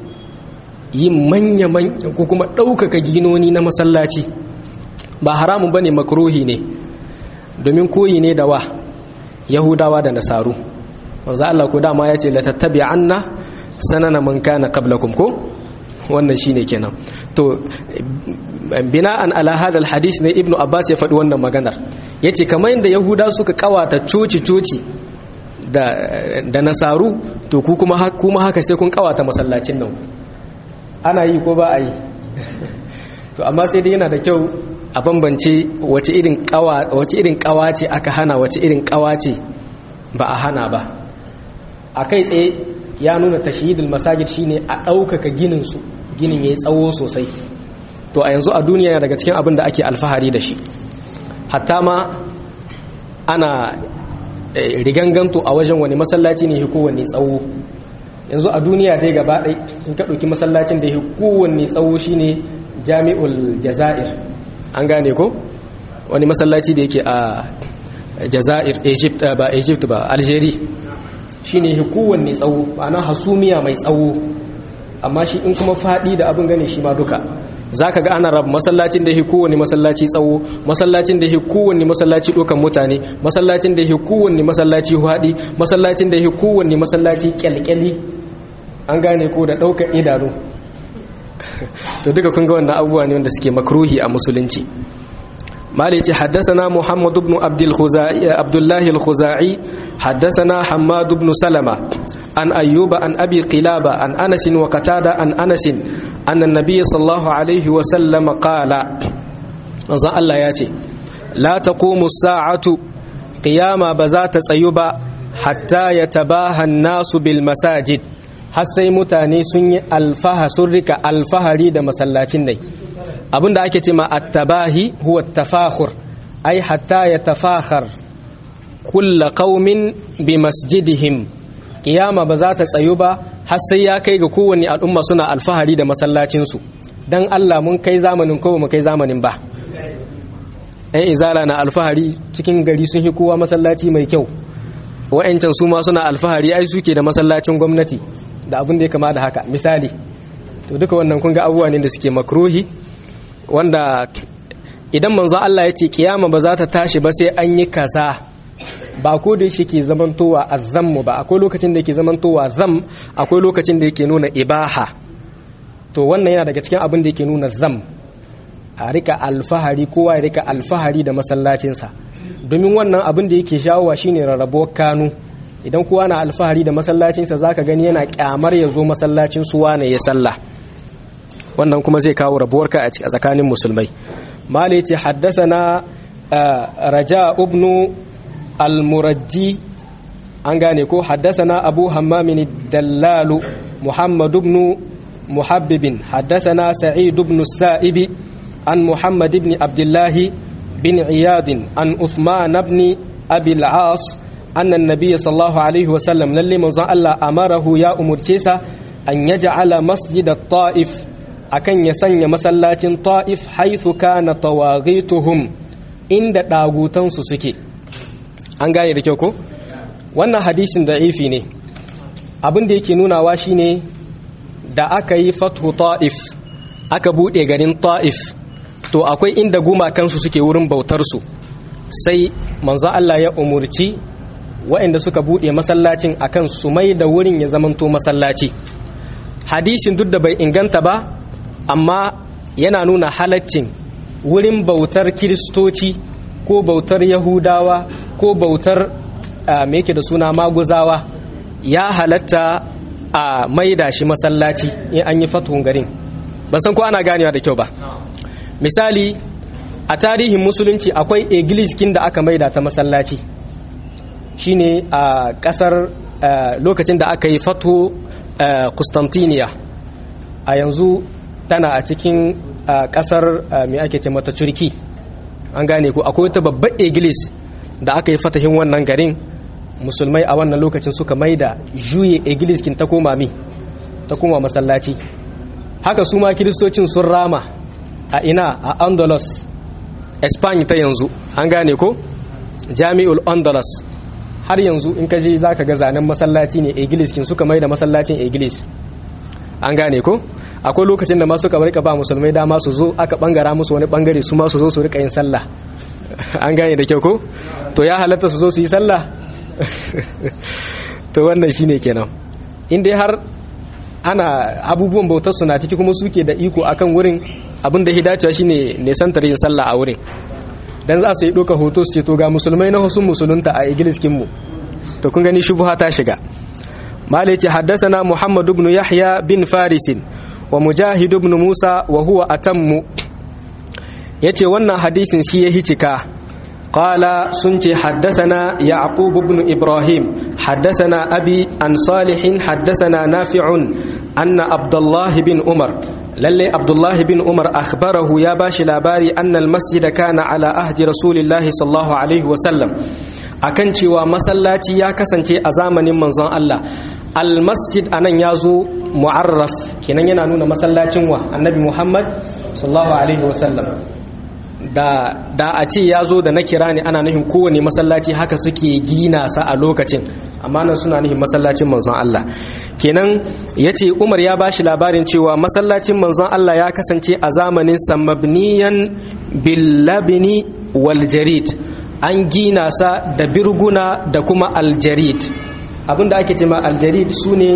yin manya ko kuma ɗaukaka ginoni na masallaci ba haramun ba ne makruhi ne domin koyi ne da wa yahudawa da nasaru wanzu Allah ko dama ya ce la tattabi anna sanana man kana qablakum ko wannan shine kenan to bina'an ala hadal hadith ne ibnu abbas ya faɗi wannan maganar yace kamar yadda yahuda suka kawata coci coci da da nasaru to ku kuma kuma haka sai kun kawata masallacin nan ana yi ko ba a yi to amma sai dai yana da kyau a bambance wace irin kawa wace irin kawa ce aka hana wace irin kawa ce ba a hana ba a kai tsaye ya nuna tashhidul masajid shine a ɗaukaka ginin su ginin yayi tsawo sosai to a yanzu a duniya daga cikin abin da ake alfahari da shi hatta ma ana riganganto a wajen wani masallaci ne kowanne tsawo yanzu a duniya dai gaba ɗai in ka ɗauki masallacin da ya kowanne tsawo shine jami'ul jazair an gane ko wani masallaci da yake a jazair egypt ba egypt ba algeria shine ya kowanne tsawo ana hasumiya mai tsawo amma shi in kuma faɗi da abin gane shi ma duka za ka ga ana rab masallacin da ya kowanne masallaci tsawo masallacin da ya kowanne masallaci ɗaukan mutane masallacin da ya kowanne masallaci haɗi masallacin da ya kowanne masallaci kyalkyali an gane ko da ɗaukar idanu to duka kun ga wannan abubuwa ne wanda suke makruhi a musulunci مالك حدثنا محمد بن عبد الخزاعي عبد الله الخزاعي حدثنا حماد بن سلمة عن أيوب عن أبي قلابة عن أنس وقتادة عن أنس أن النبي صلى الله عليه وسلم قال نظر الله ياتي لا تقوم الساعة قيام بذات سيبا حتى يتباهى الناس بالمساجد har sai mutane sun yi alfaha sun rika alfahari da masallacin dai abinda ake ce ma attabahi huwa tafakhur ai hatta ya tafakhar kulla qaumin bi masjidihim kiyama ba za ta tsayu ba har sai ya kai ga kowanne al'umma suna alfahari da masallacin su dan Allah mun kai zamanin ko mu kai zamanin ba ai izala na alfahari cikin gari sun hi kowa masallaci mai kyau wa'ancan su ma suna alfahari ai suke da masallacin gwamnati da abin da ya kama da haka misali to duka wannan kun ga abubuwa ne da suke makruhi wanda idan manzo Allah ya ce kiyama ba za ta tashi ba sai an yi kaza ba ko da shi ke zamantowa azzammu ba akwai lokacin da yake zamantowa zam akwai lokacin da yake nuna ibaha to wannan yana daga cikin abin da yake nuna zam a rika alfahari kowa ya rika alfahari da masallacinsa domin wannan abin da yake shawowa shine rarrabuwar kanu idan kowa na alfahari da masallacinsa zaka gani yana kyamar ya zo masallacin suwa ne ya sallah wannan kuma zai kawo rabuwarka a tsakanin musulmai mali ce haddasana raja ibnu al-murajji an gane ko haddasana abu hammamin dallalu muhammad ibn muhabbibin haddasana sa'id ibn sa'ibi an muhammad ibn abdullahi bin iyadin an usman ibn abi al-as anna an-nabiy sallallahu alaihi wasallam lalle manzon Allah amarahu ya umurce sa an yaj'ala masjid at-ta'if akan ya sanya masallacin ta'if haithu kana tawaghituhum inda dagutansu suke an gane da kyau ko wannan hadisin da'ifi ne abin da yake nunawa shine da aka yi fathu ta'if aka bude garin ta'if to akwai inda gumakansu suke wurin bautarsu sai manzo Allah ya umurci waɗanda suka bude masallacin akan su mai da wurin ya zamanto masallaci hadisin duk da bai inganta ba amma yana nuna halaccin wurin bautar kiristoci ko bautar yahudawa ko bautar me yake da suna maguzawa ya halatta a maida shi masallaci in an yi fatuhun garin ban san ko ana ganewa da kyau ba misali a tarihin musulunci akwai kin da aka maida ta masallaci shine a kasar lokacin da aka yi fatu Constantinople a yanzu tana a cikin kasar mai ake ce mata turki an gane ko akwai wata babbar iglis da aka yi fatahin wannan garin musulmai a wannan lokacin suka maida juye iglis kin ta koma mi ta koma masallaci haka su ma kiristocin sun rama a ina a andalus espanya ta yanzu an gane ko jami'ul andalus har yanzu in ka je za ka ga zanen masallaci ne iglis kin suka mai da masallacin iglis an gane ko akwai lokacin da masu kamar ka ba musulmai dama su zo aka bangara musu wani bangare su ma su zo su rika yin sallah an gane da kyau ko to ya halatta su zo su yi sallah to wannan shine kenan in dai har ana abubuwan bautar su na ciki kuma suke da iko akan wurin abin da hidacewa shine nesantar yin sallah a wurin dan za su yi ɗauka hoto su ce to ga musulmai na husun musulunta a igiliskin mu to kun gani shubha ta shiga malai ce haddasana muhammad ibn yahya bin farisin wa mujahid ibn musa wa huwa atammu yace wannan hadisin shi ya hicika qala sun ce haddasana yaqub ibn ibrahim haddasana abi an salihin haddasana nafi'un anna abdullah bin umar lalle abdullah bin umar akhbarahu ya bashi labari annal masjida kana ala ahdi rasulillahi sallallahu alaihi wasallam akan cewa masallaci ya kasance a zamanin manzon Allah almasjid anan ya zo mu'arraf kenan yana nuna masallacin wa annabi muhammad sallallahu alaihi wasallam da da a ce ya zo da na kira ne ana nufin kowane masallaci haka suke gina sa a lokacin amma nan suna nufin masallacin manzon Allah kenan ya ce umar ya bashi labarin cewa masallacin manzon Allah ya kasance a zamanin samabniyan billabini wal jarid an gina sa da birguna da kuma aljarid abinda ake ce ma aljarid su ne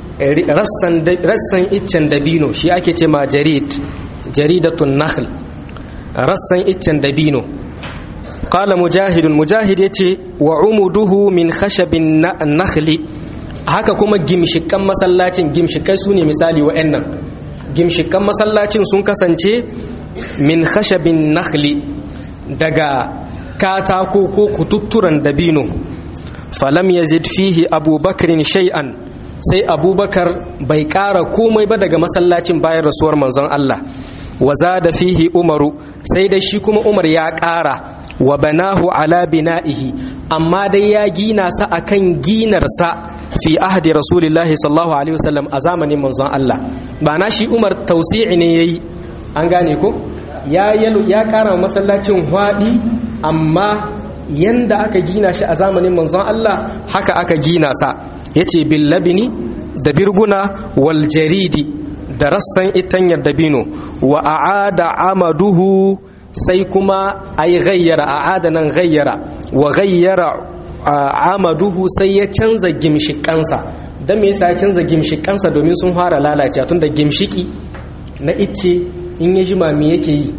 rassan iccen dabino shi ake ce ma jarid jaridatun nakhl rassan iccen dabino qala mujahidun mujahid yace wa umuduhu min khashabin nakhli haka kuma gimshikan masallacin gimshikai su ne misali wa'annan gimshikan masallacin sun kasance min khashabin nakhli daga katako ko kututturan dabino falam yazid fihi abubakarin shay'an sai abubakar bai ƙara komai ba daga masallacin bayan rasuwar manzon Allah wa zada fihi umaru sai da shi kuma umar ya ƙara wa banahu ala bina'ihi amma dai ya gina sa akan ginarsa fi ahdi rasulillahi sallallahu alaihi wasallam a zamanin manzon Allah ba na shi umar tausi'i ne yayi an gane ko ya ya ƙara masallacin hwadi amma yanda aka gina shi a zamanin manzon Allah haka aka gina sa yace bil labini da birguna wal jaridi da rassan itanyar dabino wa a'ada amaduhu sai kuma ay ghayyara a'ada nan ghayyara wa ghayyara amaduhu sai ya canza gimshikansa dan me yasa ya canza gimshikansa domin sun fara lalacewa tunda gimshiki na icce in ya jima me yake yi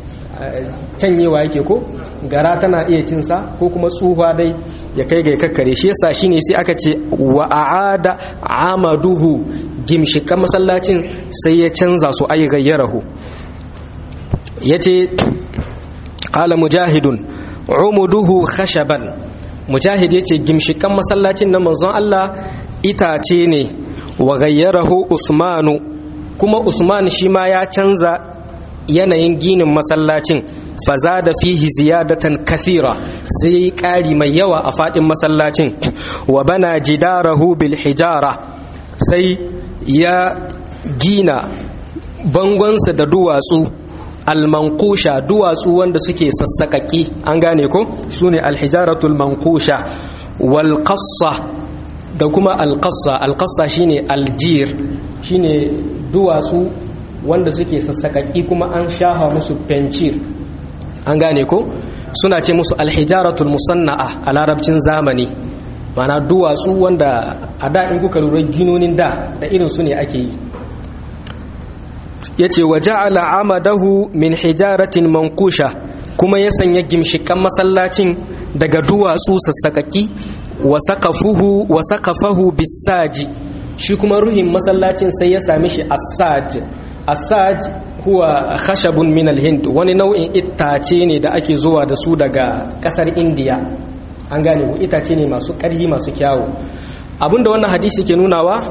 canyewa yake ko gara tana iya cinsa ko kuma tsuhuwa dai ya kai ga kakkare shi yasa shine sai aka ce wa a'ada amaduhu gimshikan masallacin sai ya canza su ay gayyarahu yace qala mujahidun umuduhu khashaban mujahid yace gimshikan masallacin na manzon Allah itace ne wa gayyarahu usmanu kuma usman shi ma ya canza yanayin ginin masallacin faza da fihi ziyadatan kathira sai ƙari mai yawa a faɗin masallacin wa bana jidarahu bil hijara sai ya gina bangonsa da duwatsu almankusha duwatsu wanda suke sassaƙaƙi an gane ko su ne alhijaratul mankusha wal da kuma alƙassa alƙassa shine aljir shine duwatsu wanda suke sassaƙaƙi kuma an shafa musu fencir an gane ko suna ce musu alhijaratul musanna'a a larabcin zamani mana duwatsu wanda a da in kuka lura ginonin da da irin su ne ake yi ya ce wa ja'ala amadahu min hijaratin mankusha kuma ya sanya gimshikan masallacin daga duwatsu sassaƙaƙi wa saqafuhu wa saqafahu bisaji shi kuma ruhin masallacin sai ya sami shi asaj asaj huwa khashabun min alhind wani nau'in itace ne da ake zuwa da su daga kasar indiya an gane ku itace ne masu ƙarfi masu kyawu abinda wannan hadisi ke nunawa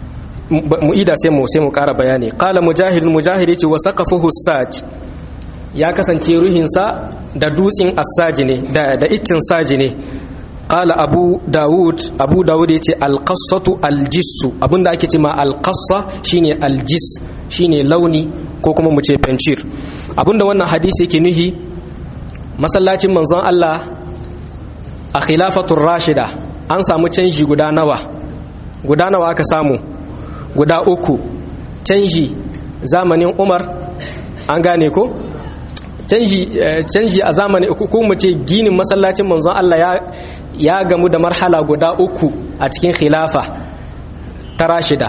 mu'ida sai mu sai mu ƙara bayani qala mujahid mujahid yace wa saqafuhu saj ya kasance ruhinsa da dutsen assaji ne da da iccin saji ne qala abu daud abu daud yace alqassatu aljissu abinda ake cewa alqassa shine aljis shine launi ko kuma mu ce pencir abinda wannan hadisi yake nuhi masallacin manzon Allah a khilafatul rashida an samu canji guda nawa guda nawa aka samu guda uku canji zamanin Umar an gane ko canji canji a zamani uku ko mu ce ginin masallacin manzon Allah ya ya gamu da marhala guda uku a cikin khilafa ta rashida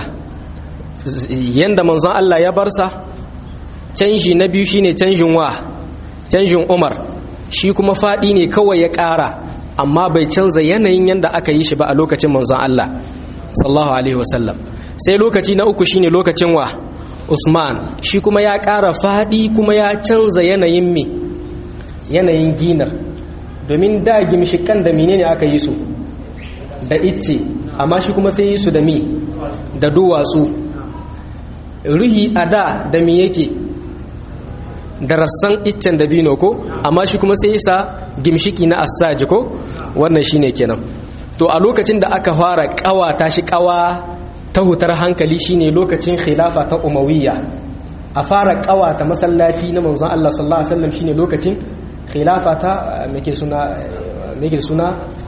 yanda manzon Allah ya barsa canji na biyu shine canjin wa canjin Umar shi kuma fadi ne kawai ya ƙara amma bai canza yanayin yanda aka yi shi ba a lokacin manzon Allah sallallahu alaihi wasallam sai lokaci na uku shine lokacin wa Usman shi kuma ya ƙara fadi kuma ya canza yanayin me yanayin ginar domin da gimshikan da menene aka yi su da icce amma shi kuma sai yi su da mi da duwatsu ruhi a da da mi yake da rassan iccen da bino ko amma shi kuma sai sa gimshiki na assaji ko wannan shine kenan to a lokacin da aka fara kawa ta shi kawa ta hutar hankali shine lokacin khilafa ta umawiyya a fara kawa ta masallaci na manzon Allah sallallahu alaihi wasallam shine lokacin khilafa ta meke suna meke suna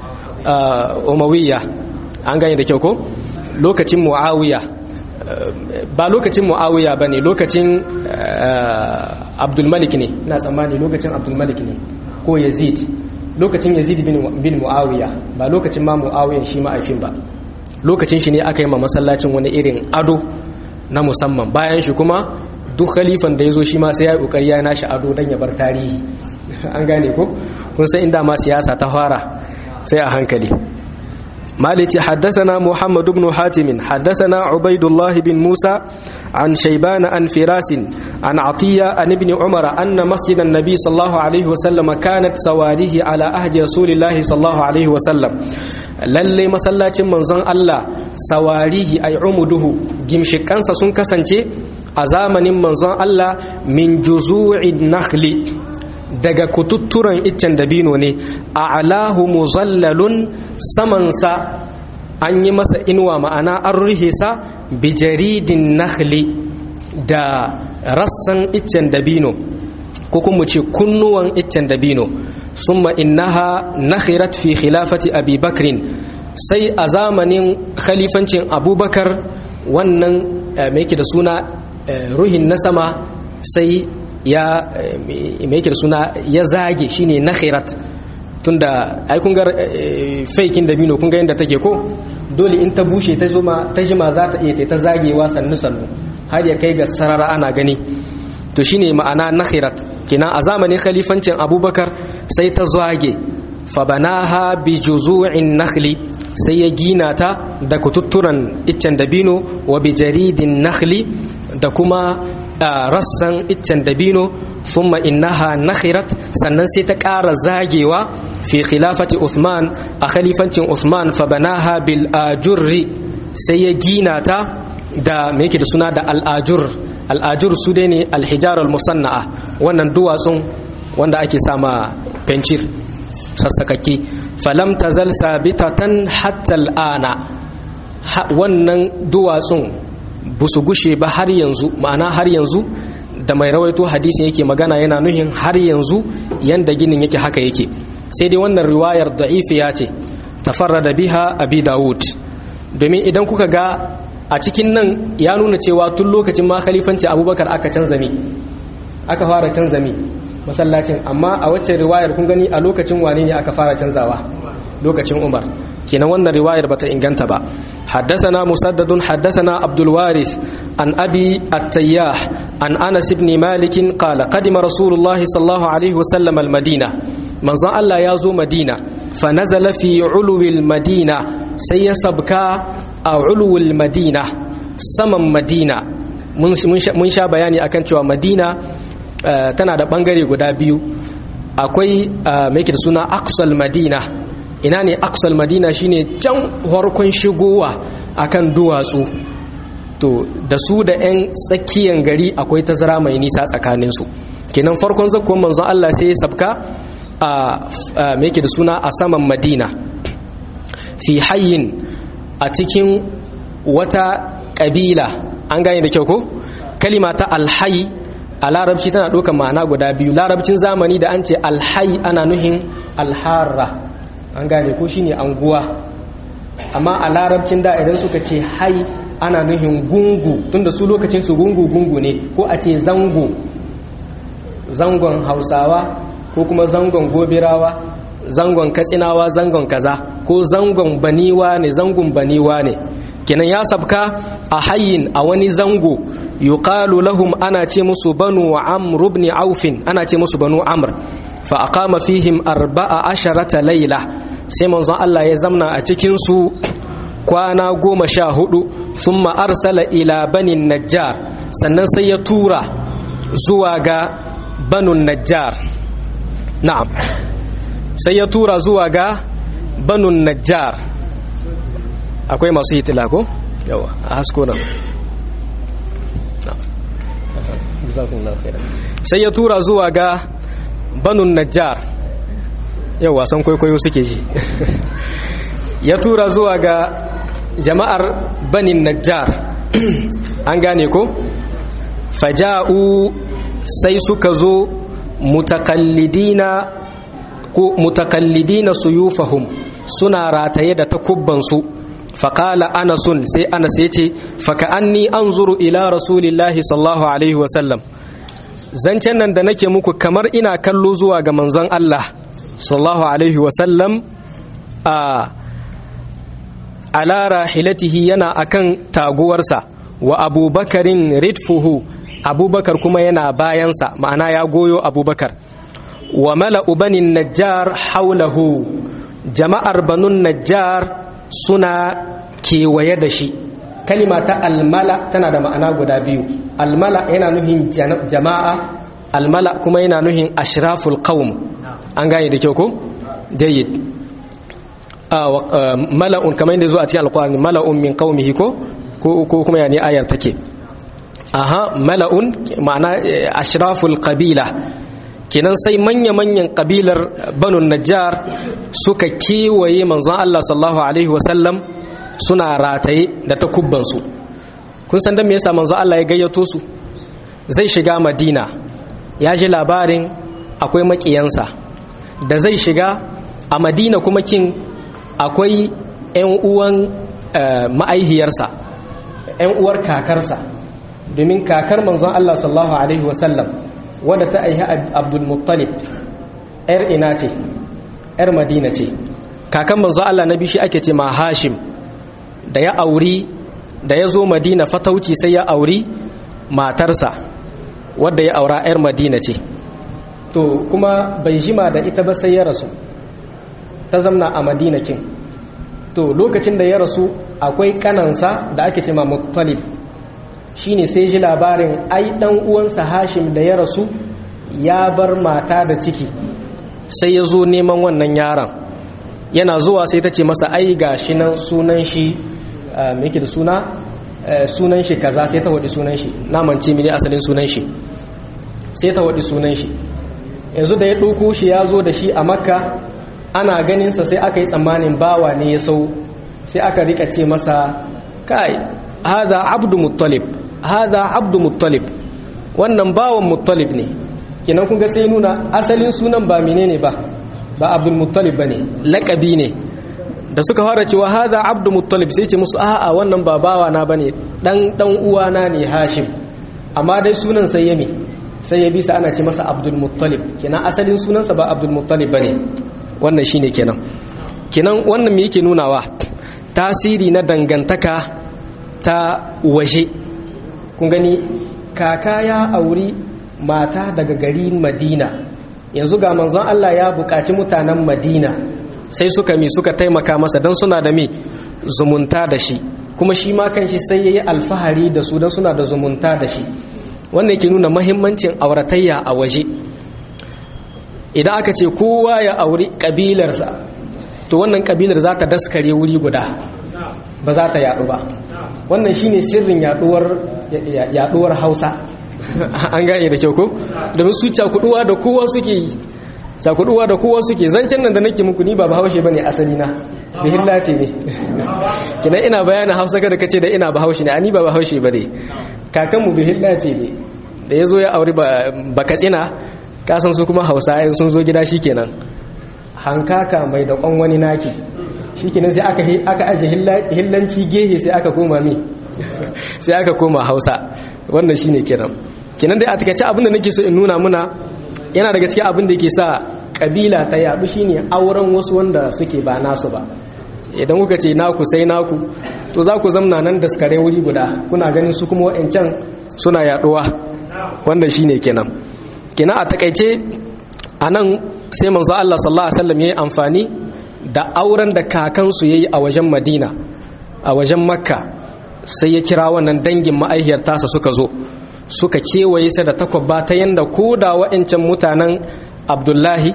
umawiyya an gane da kyau ko lokacin muawiya ba lokacin muawiya bane lokacin abdulmalik ne na tsammani lokacin abdulmalik ne ko yazid lokacin yazid bin muawiya ba lokacin ma muawiyan shi ma'aifin ba lokacin shi ne aka yi ma masallacin wani irin ado na musamman bayan shi kuma duk khalifan da ya zo shi ma sai ya yi ƙoƙari ya nashi ado don ya bar tarihi an gane ko kun san inda ma siyasa ta fara sai a hankali مالك حدثنا محمد بن حاتم حدثنا عبيد الله بن موسى عن شيبان عن فراس عن عطية عن ابن عمر أن مسجد النبي صلى الله عليه وسلم كانت سواريه على أهد رسول الله صلى الله عليه وسلم lalle masallacin manzon Allah sawarihi ay umuduhu gimshikansa sun kasance a zamanin manzon Allah min juzu'in nakhli daga kututturan iccen dabino ne a alahu muzallalun samansa an yi masa inuwa ma'ana an ruhe sa bijaridin nakhli da rassan iccen dabino ko kuma ce kunnuwan iccen dabino summa innaha nakhirat fi khilafati abi bakrin sai a zamanin khalifancin abubakar wannan mai da suna ruhin na sama sai ya mai da suna ya zage shine nakhirat tunda ai kun ga faikin dabino kun ga yadda take ko dole in ta bushe ta zuma ta jima za ta iya ta zagewa sannu sannu har ya kai ga sarara ana gani to shine ma'ana nakhirat kina a zamanin khalifancin abubakar sai ta zage fabanaha bi juzu'in nakhli sai ya gina ta da kututturan iccen dabino wa bi jaridin nakhli da kuma rassan iccen dabino thumma innaha nakhirat sannan sai ta ƙara zagewa fi khilafati Uthman a khalifancin Uthman fabanaha bil ajurri sai ya gina ta da me yake da suna da al'ajur al'ajur su dai ne alhijar musanna'a wannan duwatsun wanda ake sama fencir sassakakke falam tazal sabitatan hatta al'ana wannan duwatsun ba su gushe ba har yanzu ma'ana har yanzu da mai rawaito hadisin yake magana yana nuhin har yanzu yanda ginin yake haka yake sai dai wannan riwayar da'ifiya ce tafarrada biha abi dawud domin idan kuka ga a cikin nan ya nuna cewa tun lokacin ma khalifanci abubakar aka canza mi aka fara canza mi masallacin amma a wacce riwayar kun gani a lokacin wane ne aka fara canzawa lokacin umar kenan wannan riwayar bata inganta ba حدثنا مسدد حدثنا عبد الوارث عن أبي التياح عن أنس بن مالك قال قدم رسول الله صلى الله عليه وسلم المدينة من ظن الله يازو مدينة فنزل في علو المدينة سيسبك أو علو المدينة سمم مدينة mun sha bayani akan cewa madina tana da bangare guda biyu akwai mai da suna aksal madina ina ne aksal madina shine can farkon shigowa akan duwatsu to to da su da 'yan tsakiyan gari akwai tazara mai nisa tsakaninsu kenan farkon zakon manzon Allah sai ya sabka a me yake da suna a saman madina fi hayyin a cikin wata ƙabila an gane da kyau ko kalima ta alhayi a larabci tana ɗaukar ma'ana guda biyu larabcin zamani da an ce alhayi ana nuhin alharra an gane ko shine anguwa amma a larabcin da idan suka ce hai ana nuhin gungu tunda su lokacin su gungu gungu ne ko a ce zango zangon hausawa ko kuma zangon gobirawa zangon katsinawa zangon kaza ko zangon baniwa ne zangon baniwa ne kenan ya sabka a hayin a wani zango yuqalu lahum ana ce musu banu amr ibn aufin ana ce musu banu amr fa aqama fihim arba'a asharata layla sai manzon Allah ya zamna a cikin su kwana goma sha hudu thumma arsala ila banin najjar sannan sai ya tura zuwa ga banun najjar na'am sai ya tura zuwa ga banun najjar akwai masu hitila ko yawa a hasko nan sai ya tura zuwa ga banun najjar yau wasan kwaikwayo suke ji ya tura zuwa ga jama'ar banin najjar an gane ko faja'u sai suka zo mutakallidina ko mutakallidina suyufahum suna rataye da takubbansu faƙala anasun sai anas ya ce faka'anni an zuru ila rasulillahi sallallahu alaihi wasallam zancen nan da nake muku kamar ina kallo zuwa ga manzon Allah sallallahu alaihi wasallam a ala rahilatihi yana akan taguwarsa wa abubakarin ridfuhu abubakar kuma yana bayansa ma'ana ya goyo abubakar wa mala'u banin najjar haulahu jama'ar banun najjar suna kewaye da shi kalima ta almala tana da ma'ana guda biyu almala yana nuhin jama'a almala kuma yana nuhin ashraful qawm an gane da kyau ko jayyid mala'un kamar yadda zo a cikin alqur'ani mala'un min qaumihi ko ko kuma yani ayar take aha mala'un ma'ana ashraful qabila kenan sai manya-manyan kabilar banu najjar suka kewaye manzon Allah sallallahu alaihi wasallam suna rataye da takubbansu kun san dan me yasa manzon Allah ya gayyato su zai shiga madina ya ji labarin akwai makiyansa da zai shiga a madina kuma kin akwai 'yan uwan ma'aihiyarsa 'yan uwar kakarsa domin kakar manzon Allah sallallahu alaihi wasallam wadda ta aihi abdulmuttalib ‘yar ina ce ‘yar madina ce kakan manzo Allah na bishi ake ce ma hashim da ya auri da ya zo madina fatauci sai ya auri matarsa wadda ya aura ‘yar madina ce to kuma bai jima da ita ba sai ya rasu ta zamna a madina kin to lokacin da ya rasu akwai kanansa da ake ce ma muttalib shine sai ji labarin ai dan uwansa Hashim da ya rasu ya bar mata da ciki sai ya zo neman wannan yaron yana zuwa sai ta ce masa ai gashi nan sunan shi me yake da suna sunan shi kaza sai ta wadi sunan shi namance mini asalin sunan shi sai ta wadi sunan shi yanzu da ya ɗauko shi ya zo da shi a makka ana ganinsa sai aka yi tsammanin bawa ne ya sau sai aka rika ce masa kai haza abdu muttalib haza abdu muttalib wannan bawan muttalib ne kenan kun ga sai nuna asalin sunan ba menene ba ba abdul muttalib bane laqabi ne da suka fara cewa haza abdu muttalib sai ce musu a'a wannan ba bawa na bane dan dan uwana ne hashim amma dai sunan sai yami sai ya bisa ana ce masa abdul muttalib kenan asalin sunansa ba abdul muttalib bane wannan shine kenan kenan wannan me yake nunawa tasiri na dangantaka ta waje kun gani kaka ya auri mata daga gari madina yanzu ga manzon Allah ya buƙaci mutanen madina sai suka mi suka taimaka masa don suna da mi zumunta da shi kuma shi ma kanshi sai ya yi alfahari da su don suna da zumunta da shi wannan yake nuna mahimmancin auratayya a waje idan aka ce kowa ya auri ƙabilarsa to wannan ƙabilar za ta daskare wuri guda ba za ta yadu ba wannan shine sirrin yaduwar yaduwar Hausa an gane da kyau ko domin su cakuduwa da kowa suke yi cakuduwa da kowa suke zancen nan da nake muku ni ba bahaushe bane asali na bihilla ce ne kina ina bayanin Hausa kada kace da ina bahaushe ne ani ba bahaushe bane kakanmu bihilla ce ne da yazo ya aure ba katsina kasan su kuma Hausa sun zo gida shikenan hankaka mai da kwan wani naki shikenan sai aka aka aje hillanci gehe sai aka koma mi sai aka koma Hausa wannan shine kiran kinan dai a takeice abin da nake so in nuna muna yana daga cikin abin da ke sa kabila ta yadu shine auren wasu wanda suke ba nasu ba idan kuka ce naku sai naku to za ku zamna nan da skare wuri guda kuna ganin su kuma wa'ancan suna yaduwa wanda shine kenan kenan a takaice a nan sai manzo Allah sallallahu alaihi wasallam yayi amfani da auren da kakansu yayi a wajen Madina a wajen Makka sai ya kira wannan dangin ma'aihiyar tasa suka zo suka kewaye sa da takwabba ta yanda ko da wa'ancan mutanen Abdullahi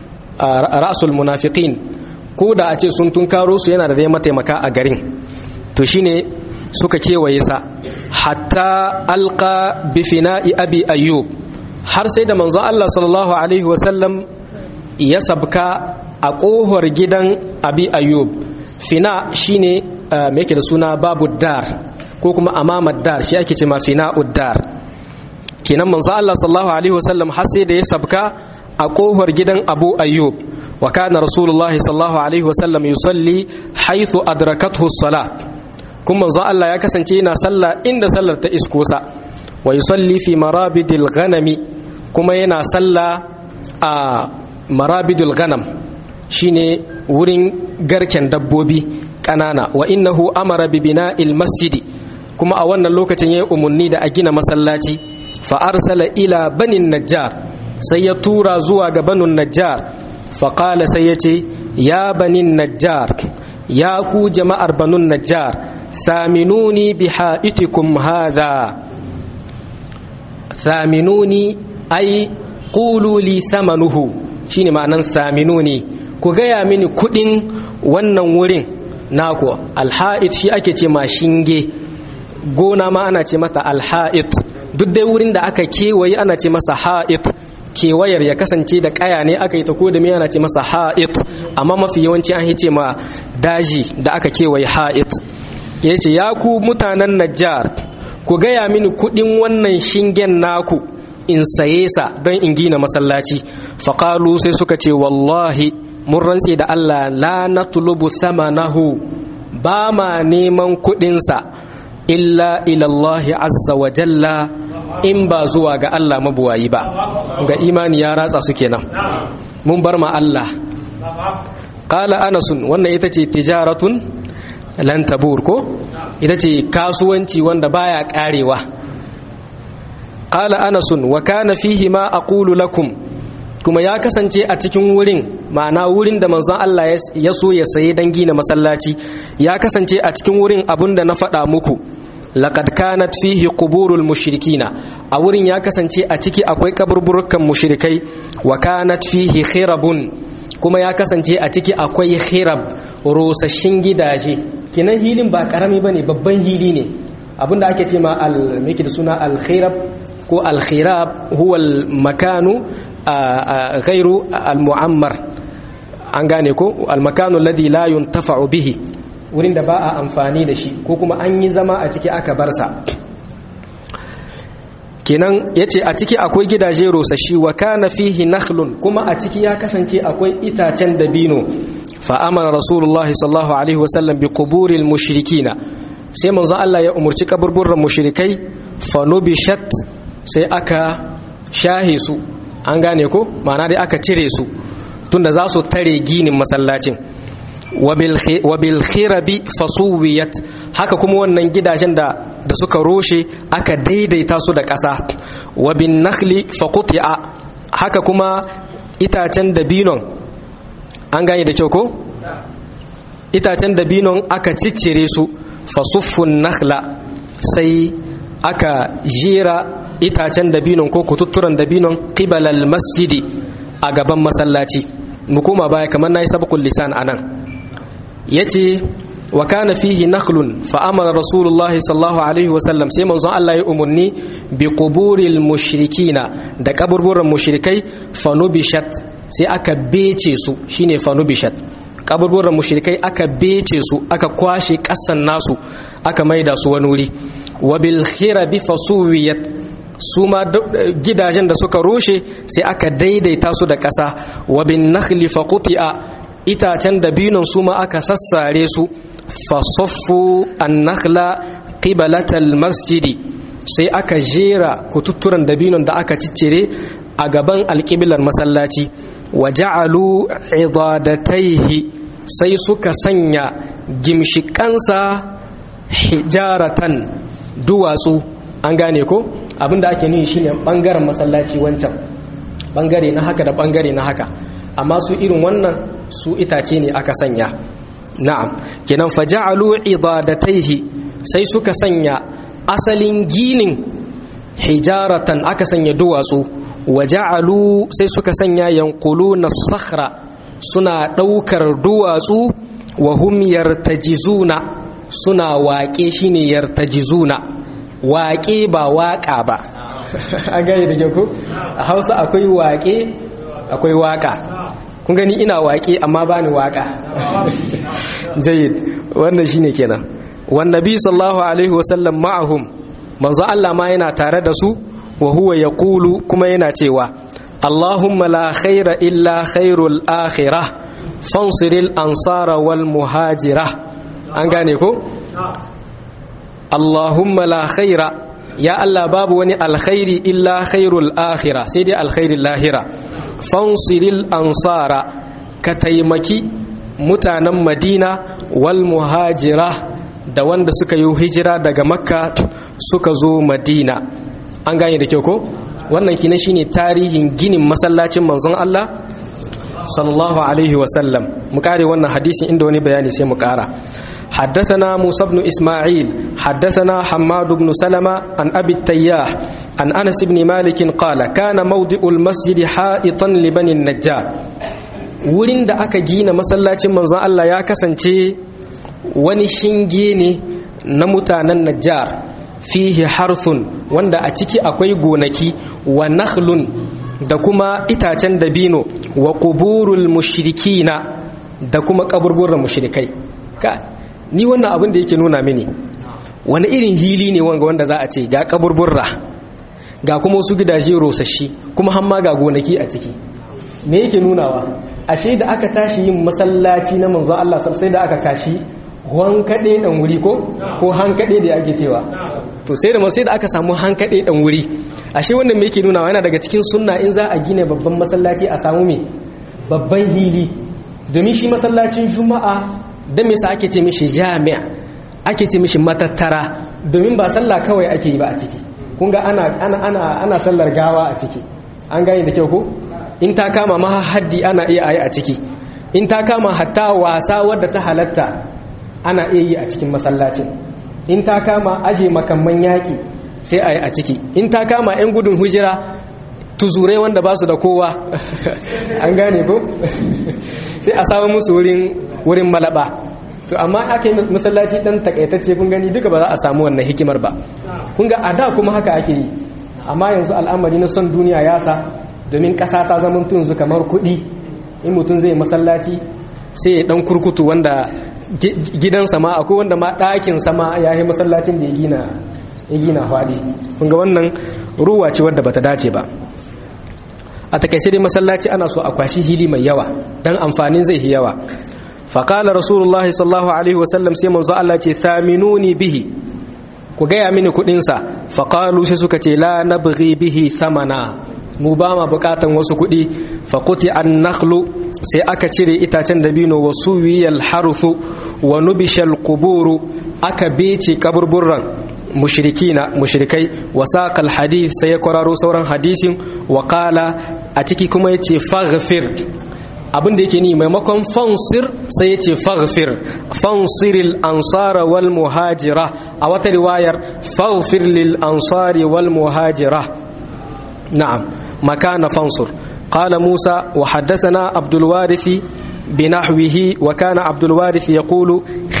ra'sul munafiqin ko da a ce sun tunkaro su yana da dai mataimaka a garin to shine suka kewaye sa hatta alqa bi fina'i abi ayyub har sai da manzo Allah sallallahu alaihi wasallam ya sabka a kohar gidan abi ayyub fina shine me yake da suna babu dar ko kuma amama dar shi ake cewa fina uddar kenan manzo Allah sallallahu alaihi wasallam har sai da ya sabka a kohar gidan abu ayyub wa kana rasulullah sallallahu alaihi wasallam yusalli haythu adrakathu as-salah kuma manzo Allah ya kasance yana sallah inda sallar ta isko sa wa yusalli fi marabidil ghanami kuma yana sallah a marabidul ghanam shine wurin garken dabbobi kanana wa innahu amara bi bina'il masjidi kuma a wannan lokacin yayi umunni da a gina masallaci fa arsala ila banin najjar sai ya tura zuwa ga banin najjar fa qala sai yace ya banin najjar ya ku jama'ar banun najjar saminuni bi ha'itikum hadha saminuni ai qulu li thamanuhu shine ma'anan saminuni ku gaya mini kudin wannan wurin naku alha'id shi ake ce ma shinge gona ma ana ce mata alha'id duk dai wurin da aka kewaye ana ce masa ha'id kewayar ya kasance da kaya ne aka yi ta ko da me ana ce masa ha'id amma mafi yawanci an ce ma daji da aka kewaye ha'id ya ce ya ku mutanen najjar ku gaya mini kudin wannan shingen naku in saye sa don in gina masallaci faƙalu sai suka ce wallahi mun rantse da Allah la na tulubu samanahu ba ma neman kuɗinsa illa ilallahi azza wa jalla in ba zuwa ga Allah mabuwayi ba ga imani ya ratsa su kenan mun bar ma Allah qala anasun wannan ita ce tijaratun lan tabur ko ita ce kasuwanci wanda baya karewa qala anasun wa kana fihi ma aqulu lakum kuma ya kasance a cikin wurin ma'ana wurin da manzon Allah ya so ya saye dan gina masallaci ya kasance a cikin wurin abinda na faɗa muku laqad kanat fihi quburul mushrikina a wurin ya kasance a ciki akwai kaburburukan mushrikai wa kanat fihi khirabun kuma ya kasance a ciki akwai khirab rosashin gidaje kinan hilin ba karami bane babban hili ne abinda ake ce ma al da suna al khirab ko al khirab huwa al makanu ghairu al mu'ammar an gane ko al makanu alladhi la yuntafa'u bihi wurin da ba a amfani da shi ko kuma an yi zama a ciki aka bar sa kenan yace a ciki akwai gidaje rosashi wa kana fihi nakhlun kuma a ciki ya kasance akwai itacen dabino fa amara rasulullahi sallallahu alaihi wasallam bi quburil mushrikina sai manzo Allah ya umurci kaburburran mushrikai fa nubishat sai aka shahe su an gane ko ma'ana dai aka cire su tunda za su tare ginin masallacin wabil khirabi fasuwiyat haka kuma wannan gidajen da da suka roshe aka daidaita su da ƙasa wabin nakhli faquti'a haka kuma itacen dabinon an gane da kyau ko itacen dabinon aka ciccire su fasuffun nakhla sai aka jera itacen dabinon ko kututturan dabinon qibalal masjidi a gaban masallaci mu koma baya kamar nayi sabqul lisan anan ya ce wa kana fihi nakhlun fa amara rasulullah sallallahu alaihi wa sallam sai manzon Allah ya umurni bi quburil mushrikina da kaburburan mushrikai fanubishat sai aka bece su shine fanubishat kaburburan mushrikai aka bece su aka kwashe kasan nasu aka maida su wani wuri wa bil khirabi fasuwiyat su ma gidajen da suka rushe sai aka daidaita su da ƙasa wa bin nakhli faquti'a itacen dabinon su ma aka sassare su fasaffu an-nakhla qibalatal masjidi sai aka jera kututturan dabinon da aka ciccire a gaban alƙiblar masallaci wa ja'alu idadataihi sai suka sanya gimshikansa hijaratan duwatsu an gane ko abinda ake nuni shine bangaren masallaci wancan bangare na haka da bangare na haka amma su irin wannan su itace ne aka sanya na'am kenan faja'alu idadataihi sai suka sanya asalin ginin hijaratan aka sanya duwatsu waja'alu sai suka sanya yanquluna sakhra suna daukar duwatsu wa hum yartajizuna suna waƙe shine yartajizuna waƙe ba waƙa ba an gani da ke ku a hausa akwai waƙe akwai waƙa kun gani ina waƙe amma ba ni waƙa jayid wannan shine kenan wan nabi sallallahu alaihi wasallam ma'ahum manzo Allah ma yana tare da su wa huwa yaqulu kuma yana cewa Allahumma la khaira illa khairul akhirah fansiril ansara wal muhajira an gane ko Allahumma la khaira ya Allah babu wani alkhairi illa khairul akhira sai dai alkhairin lahira fansiril ansara ka taimaki mutanen madina wal muhajira da wanda suka yi hijira daga makka suka zo madina an gane da kyau ko wannan kina shine tarihin ginin masallacin manzon Allah sallallahu alaihi wasallam mu kare wannan hadisin inda wani bayani sai mu kara حدثنا موسى بن إسماعيل حدثنا حماد بن سلمة عن أبي التياح عن أنس بن مالك قال كان موضع المسجد حائطا لبني النجار wurin da aka gina masallacin manzon Allah ya kasance wani shinge ne na mutanen Najjar fihi harthun wanda a ciki akwai gonaki wa nakhlun da kuma itacen dabino wa quburul mushrikina da kuma kaburburan mushrikai ka ni wannan abin da yake nuna mini wani irin hili ne wanga wanda za a ce ga kaburburra ga kuma wasu gidaje rosashi kuma hamma ga gonaki a ciki me yake nunawa ashe da aka tashi yin masallaci na manzo Allah sai da aka kashi hankade dan wuri ko ko hankade da ake cewa to sai da sai da aka samu hankade dan wuri ashe wannan me yake nunawa yana daga cikin sunna in za a gina babban masallaci a samu me babban hili domin shi masallacin juma'a da me sa ake ce mishi jami'a ake ce mishi matattara domin ba sallah kawai ake yi ba a ciki kun ga ana ana ana ana sallar gawa a ciki an gane da kyau ko in ta kama ma haddi ana iya ayi a ciki in ta kama hatta wasa wadda ta halatta ana iya yi a cikin masallacin in ta kama aje makamman yaƙi sai a yi a ciki in ta kama 'yan gudun hujira tuzurai wanda ba su da kowa an gane ko sai a samu musu wurin malaba to amma aka yi masallaci dan takaitacce kun gani duka ba za a samu wannan hikimar ba kun ga a da kuma haka ake yi amma yanzu al'amari na son duniya ya sa domin ƙasa ta zama tunzu kamar kuɗi in mutum zai masallaci sai ya dan kurkutu wanda gidansa ma akwai wanda ma ɗakin sama ya yi masallacin da ya gina ya gina faɗi kun ga wannan ruwa ce wadda bata dace ba a takaice dai masallaci ana so a kwashi hili mai yawa dan amfanin zai yi yawa faƙala rasulullahi sallallahu alaihi wasallam sai manzo Allah ce thaminuni bihi ku gaya mini kuɗinsa faƙalu sai suka ce la nabghi bihi thamana mu ba ma buƙatan wasu kuɗi faƙuti an nakhlu sai aka cire itacen dabino wa suwiyal haruthu wa nubishal quburu aka bece kaburburran mushrikina mushrikai wa saqal hadith sai ya kwararo sauran hadisin wa qala a ciki kuma yace faghfir abin da yake ni maimakon fansir sai yace faghfir fansiril ansara wal muhajira a wata riwayar faghfir lil ansari wal muhajira na'am makana fansur qala musa wa haddathana abdul warith بنحوه وكان عبد الوارث يقول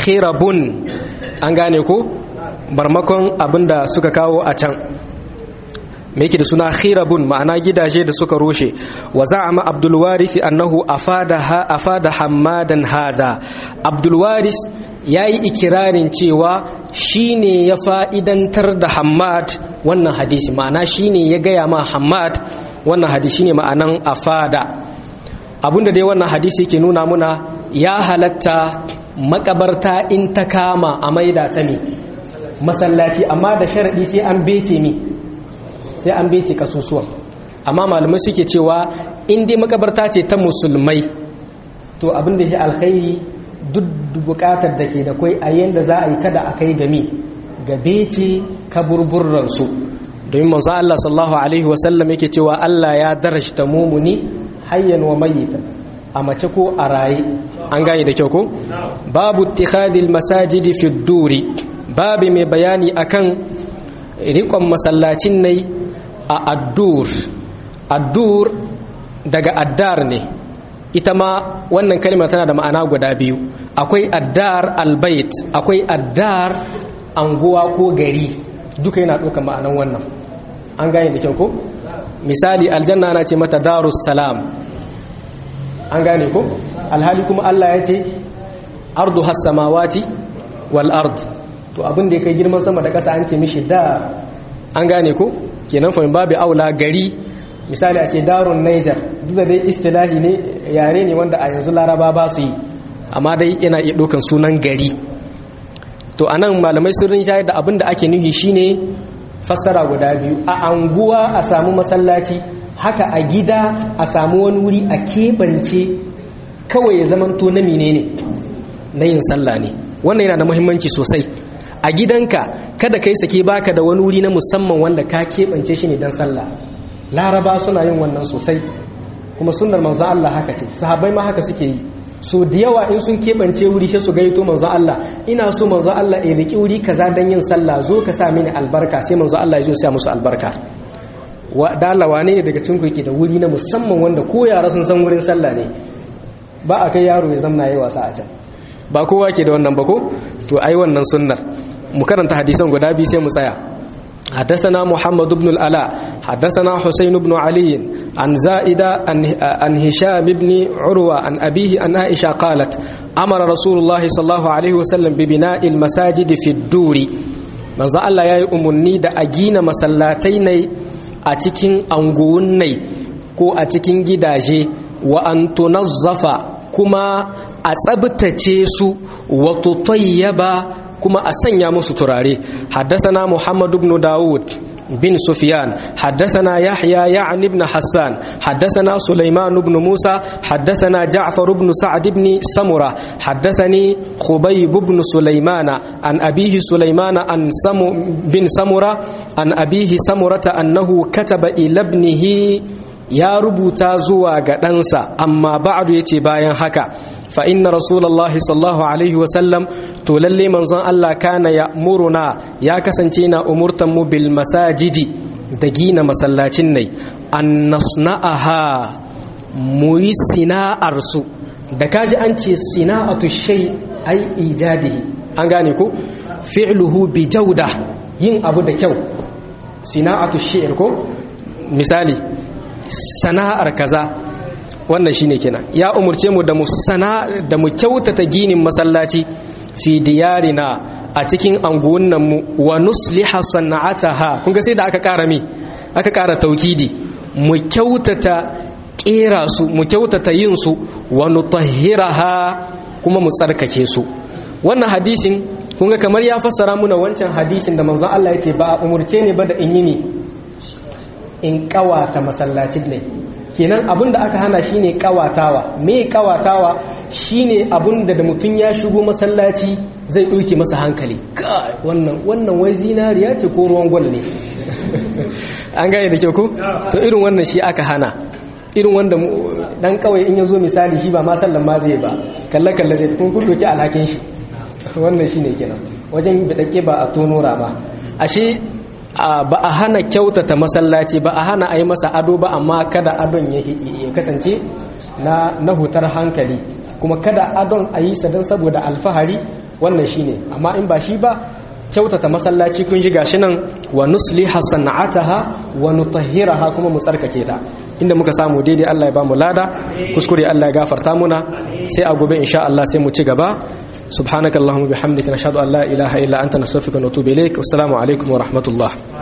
khirabun an gane ko barmakon abinda suka kawo a can me yake da suna khirabun ma'ana gidaje da suka rushe wa za'ama abdul warith annahu afada ha afada hammadan hada abdul waris yayi ikirarin cewa shine ya fa'idantar da hammad wannan hadisi ma'ana shine ya gaya ma hammad wannan hadisi ne ma'anan afada abinda dai wannan hadisi yake nuna muna ya halatta makabarta in ta kama a maida ta mi masallaci amma da sharadi sai an bece mi sai an bece kasusuwan amma malamai suke cewa in dai makabarta ce ta musulmai to abin da ya alkhairi duk bukatar da ke da kwai a yanda za a yi kada a kai gami ga bece kaburburransu domin manzo Allah sallallahu alaihi wasallam yake cewa Allah ya darashta mumuni hayyan wa mayyitan a mace ko a raye an gane da kyau ko babu ittikhadil masajidi fi duri babu mai bayani akan rikon masallacin nai a addur addur daga addar ne ita ma wannan kalma tana da ma'ana guda biyu akwai addar albayt akwai addar anguwa ko gari duka yana ɗaukar ma'anan wannan an gane da kyau ko misali aljanna ana ce mata darus salam an gane ko alhali kuma Allah ya ce ardu has samawati wal ard to abin da ya kai girman sama da ƙasa an ce mishi da an gane ko kenan fa babu aula gari misali a ce darun Niger duk da dai istilahi ne yare ne wanda a yanzu laraba ba su yi amma dai yana iya ɗaukan sunan gari to anan malamai sun rinshayar da abin da ake nuhi shine fassara guda biyu a anguwa a samu masallaci haka a gida a samu wani wuri a keɓance kawai ya zamanto na menene na yin sallah ne wannan yana da muhimmanci sosai a gidanka kada kai sake baka da wani wuri na musamman wanda ka keɓance shi ne don sallah laraba suna yin wannan sosai kuma sunnar manzo Allah haka ce sahabbai ma haka suke yi so da yawa in sun keɓance wuri sai su gaito manzo Allah ina so manzo Allah ya riki wuri kaza dan yin sallah zo ka sa mini albarka sai manzo Allah ya zo sa musu albarka wa dala wane ne daga cikin ku yake da wuri na musamman wanda ko yara sun san wurin sallah ne ba a kai yaro ya zamna yayi wasa a can ba kowa ke da wannan ba ko to ai wannan sunnar mu karanta hadisan guda biyu sai mu tsaya حدثنا محمد بن الألاء حدثنا حسين بن علي عن زائدة عن هشام بن عروة عن أبيه أن عائشة قالت أمر رسول الله صلى الله عليه وسلم ببناء المساجد في الدور من ذا الله يا أمني دا أجينا مسلاتين أتكين أنغوني ko a cikin gidaje wa an tunazzafa kuma a tsabtace su wa tutayyaba kuma a sanya musu turare haddasana muhammad ibn dawud bin sufyan haddasana yahya ya'ni ibn hassan haddasana sulaiman ibn musa haddasana ja'far ibn sa'd ibn samura haddasani khubayb ibn sulaimana an abihi sulaimana an samu bin samura an abihi samurata annahu kataba ila ibnihi ya rubuta zuwa ga ɗansa amma ba'adu ya ce bayan haka fa inna rasulallahi sallallahu alaihi wasallam to lalle manzon Allah kana ya muruna ya kasance na umurtan mu bil masajidi da gina masallacin nai an nasna'aha mu yi sina'ar su da kaji an ce sina'atu shay ai ijadihi an gane ko fi'luhu bi jauda yin abu da kyau sina'atu shi'r ko misali sana'ar kaza wannan shine kenan ya umurce mu da mu sana da mu kyautata ginin masallaci fi diyarina a cikin anguwannan mu wa nusliha sana'ataha kun ga sai da aka ƙara mi aka ƙara taukidi mu kyautata kera su mu kyautata yin su wa nutahhiraha kuma mu tsarkake su wannan hadisin kun ga kamar ya fassara muna wancan hadisin da manzon Allah ya ce ba a umurce ne ba da in yi ne in kawata masallacin ne kenan abin da aka hana shine kawatawa me kawatawa shine abin da da mutum ya shigo masallaci zai ɗauke masa hankali wannan wannan wai zinariya ce ko ruwan gwal ne an gane da kyau ko to irin wannan shi aka hana irin wanda dan kawai in ya zo misali shi ba ma sallan ma zai ba kalle kalle zai kun kun doki alhakin shi wannan shine kenan wajen bidake ba a tono rama ashe ba a hana kyautata masallaci ba a hana a yi masa ado ba amma kada adon ya kasance na hutar hankali kuma kada adon a yi sa don saboda alfahari wannan shine amma in ba shi ba kyautata masallaci kun ji gashi nan wa nusliha sana'ataha wa nutahhiraha kuma mu tsarkake ta inda muka samu daidai Allah ya bamu lada kuskure Allah ya gafarta muna sai a gobe insha Allah sai mu ci gaba subhanakallahumma bihamdika nashhadu an la ilaha illa anta nastaghfiruka wa natubu ilaik assalamu alaikum wa rahmatullah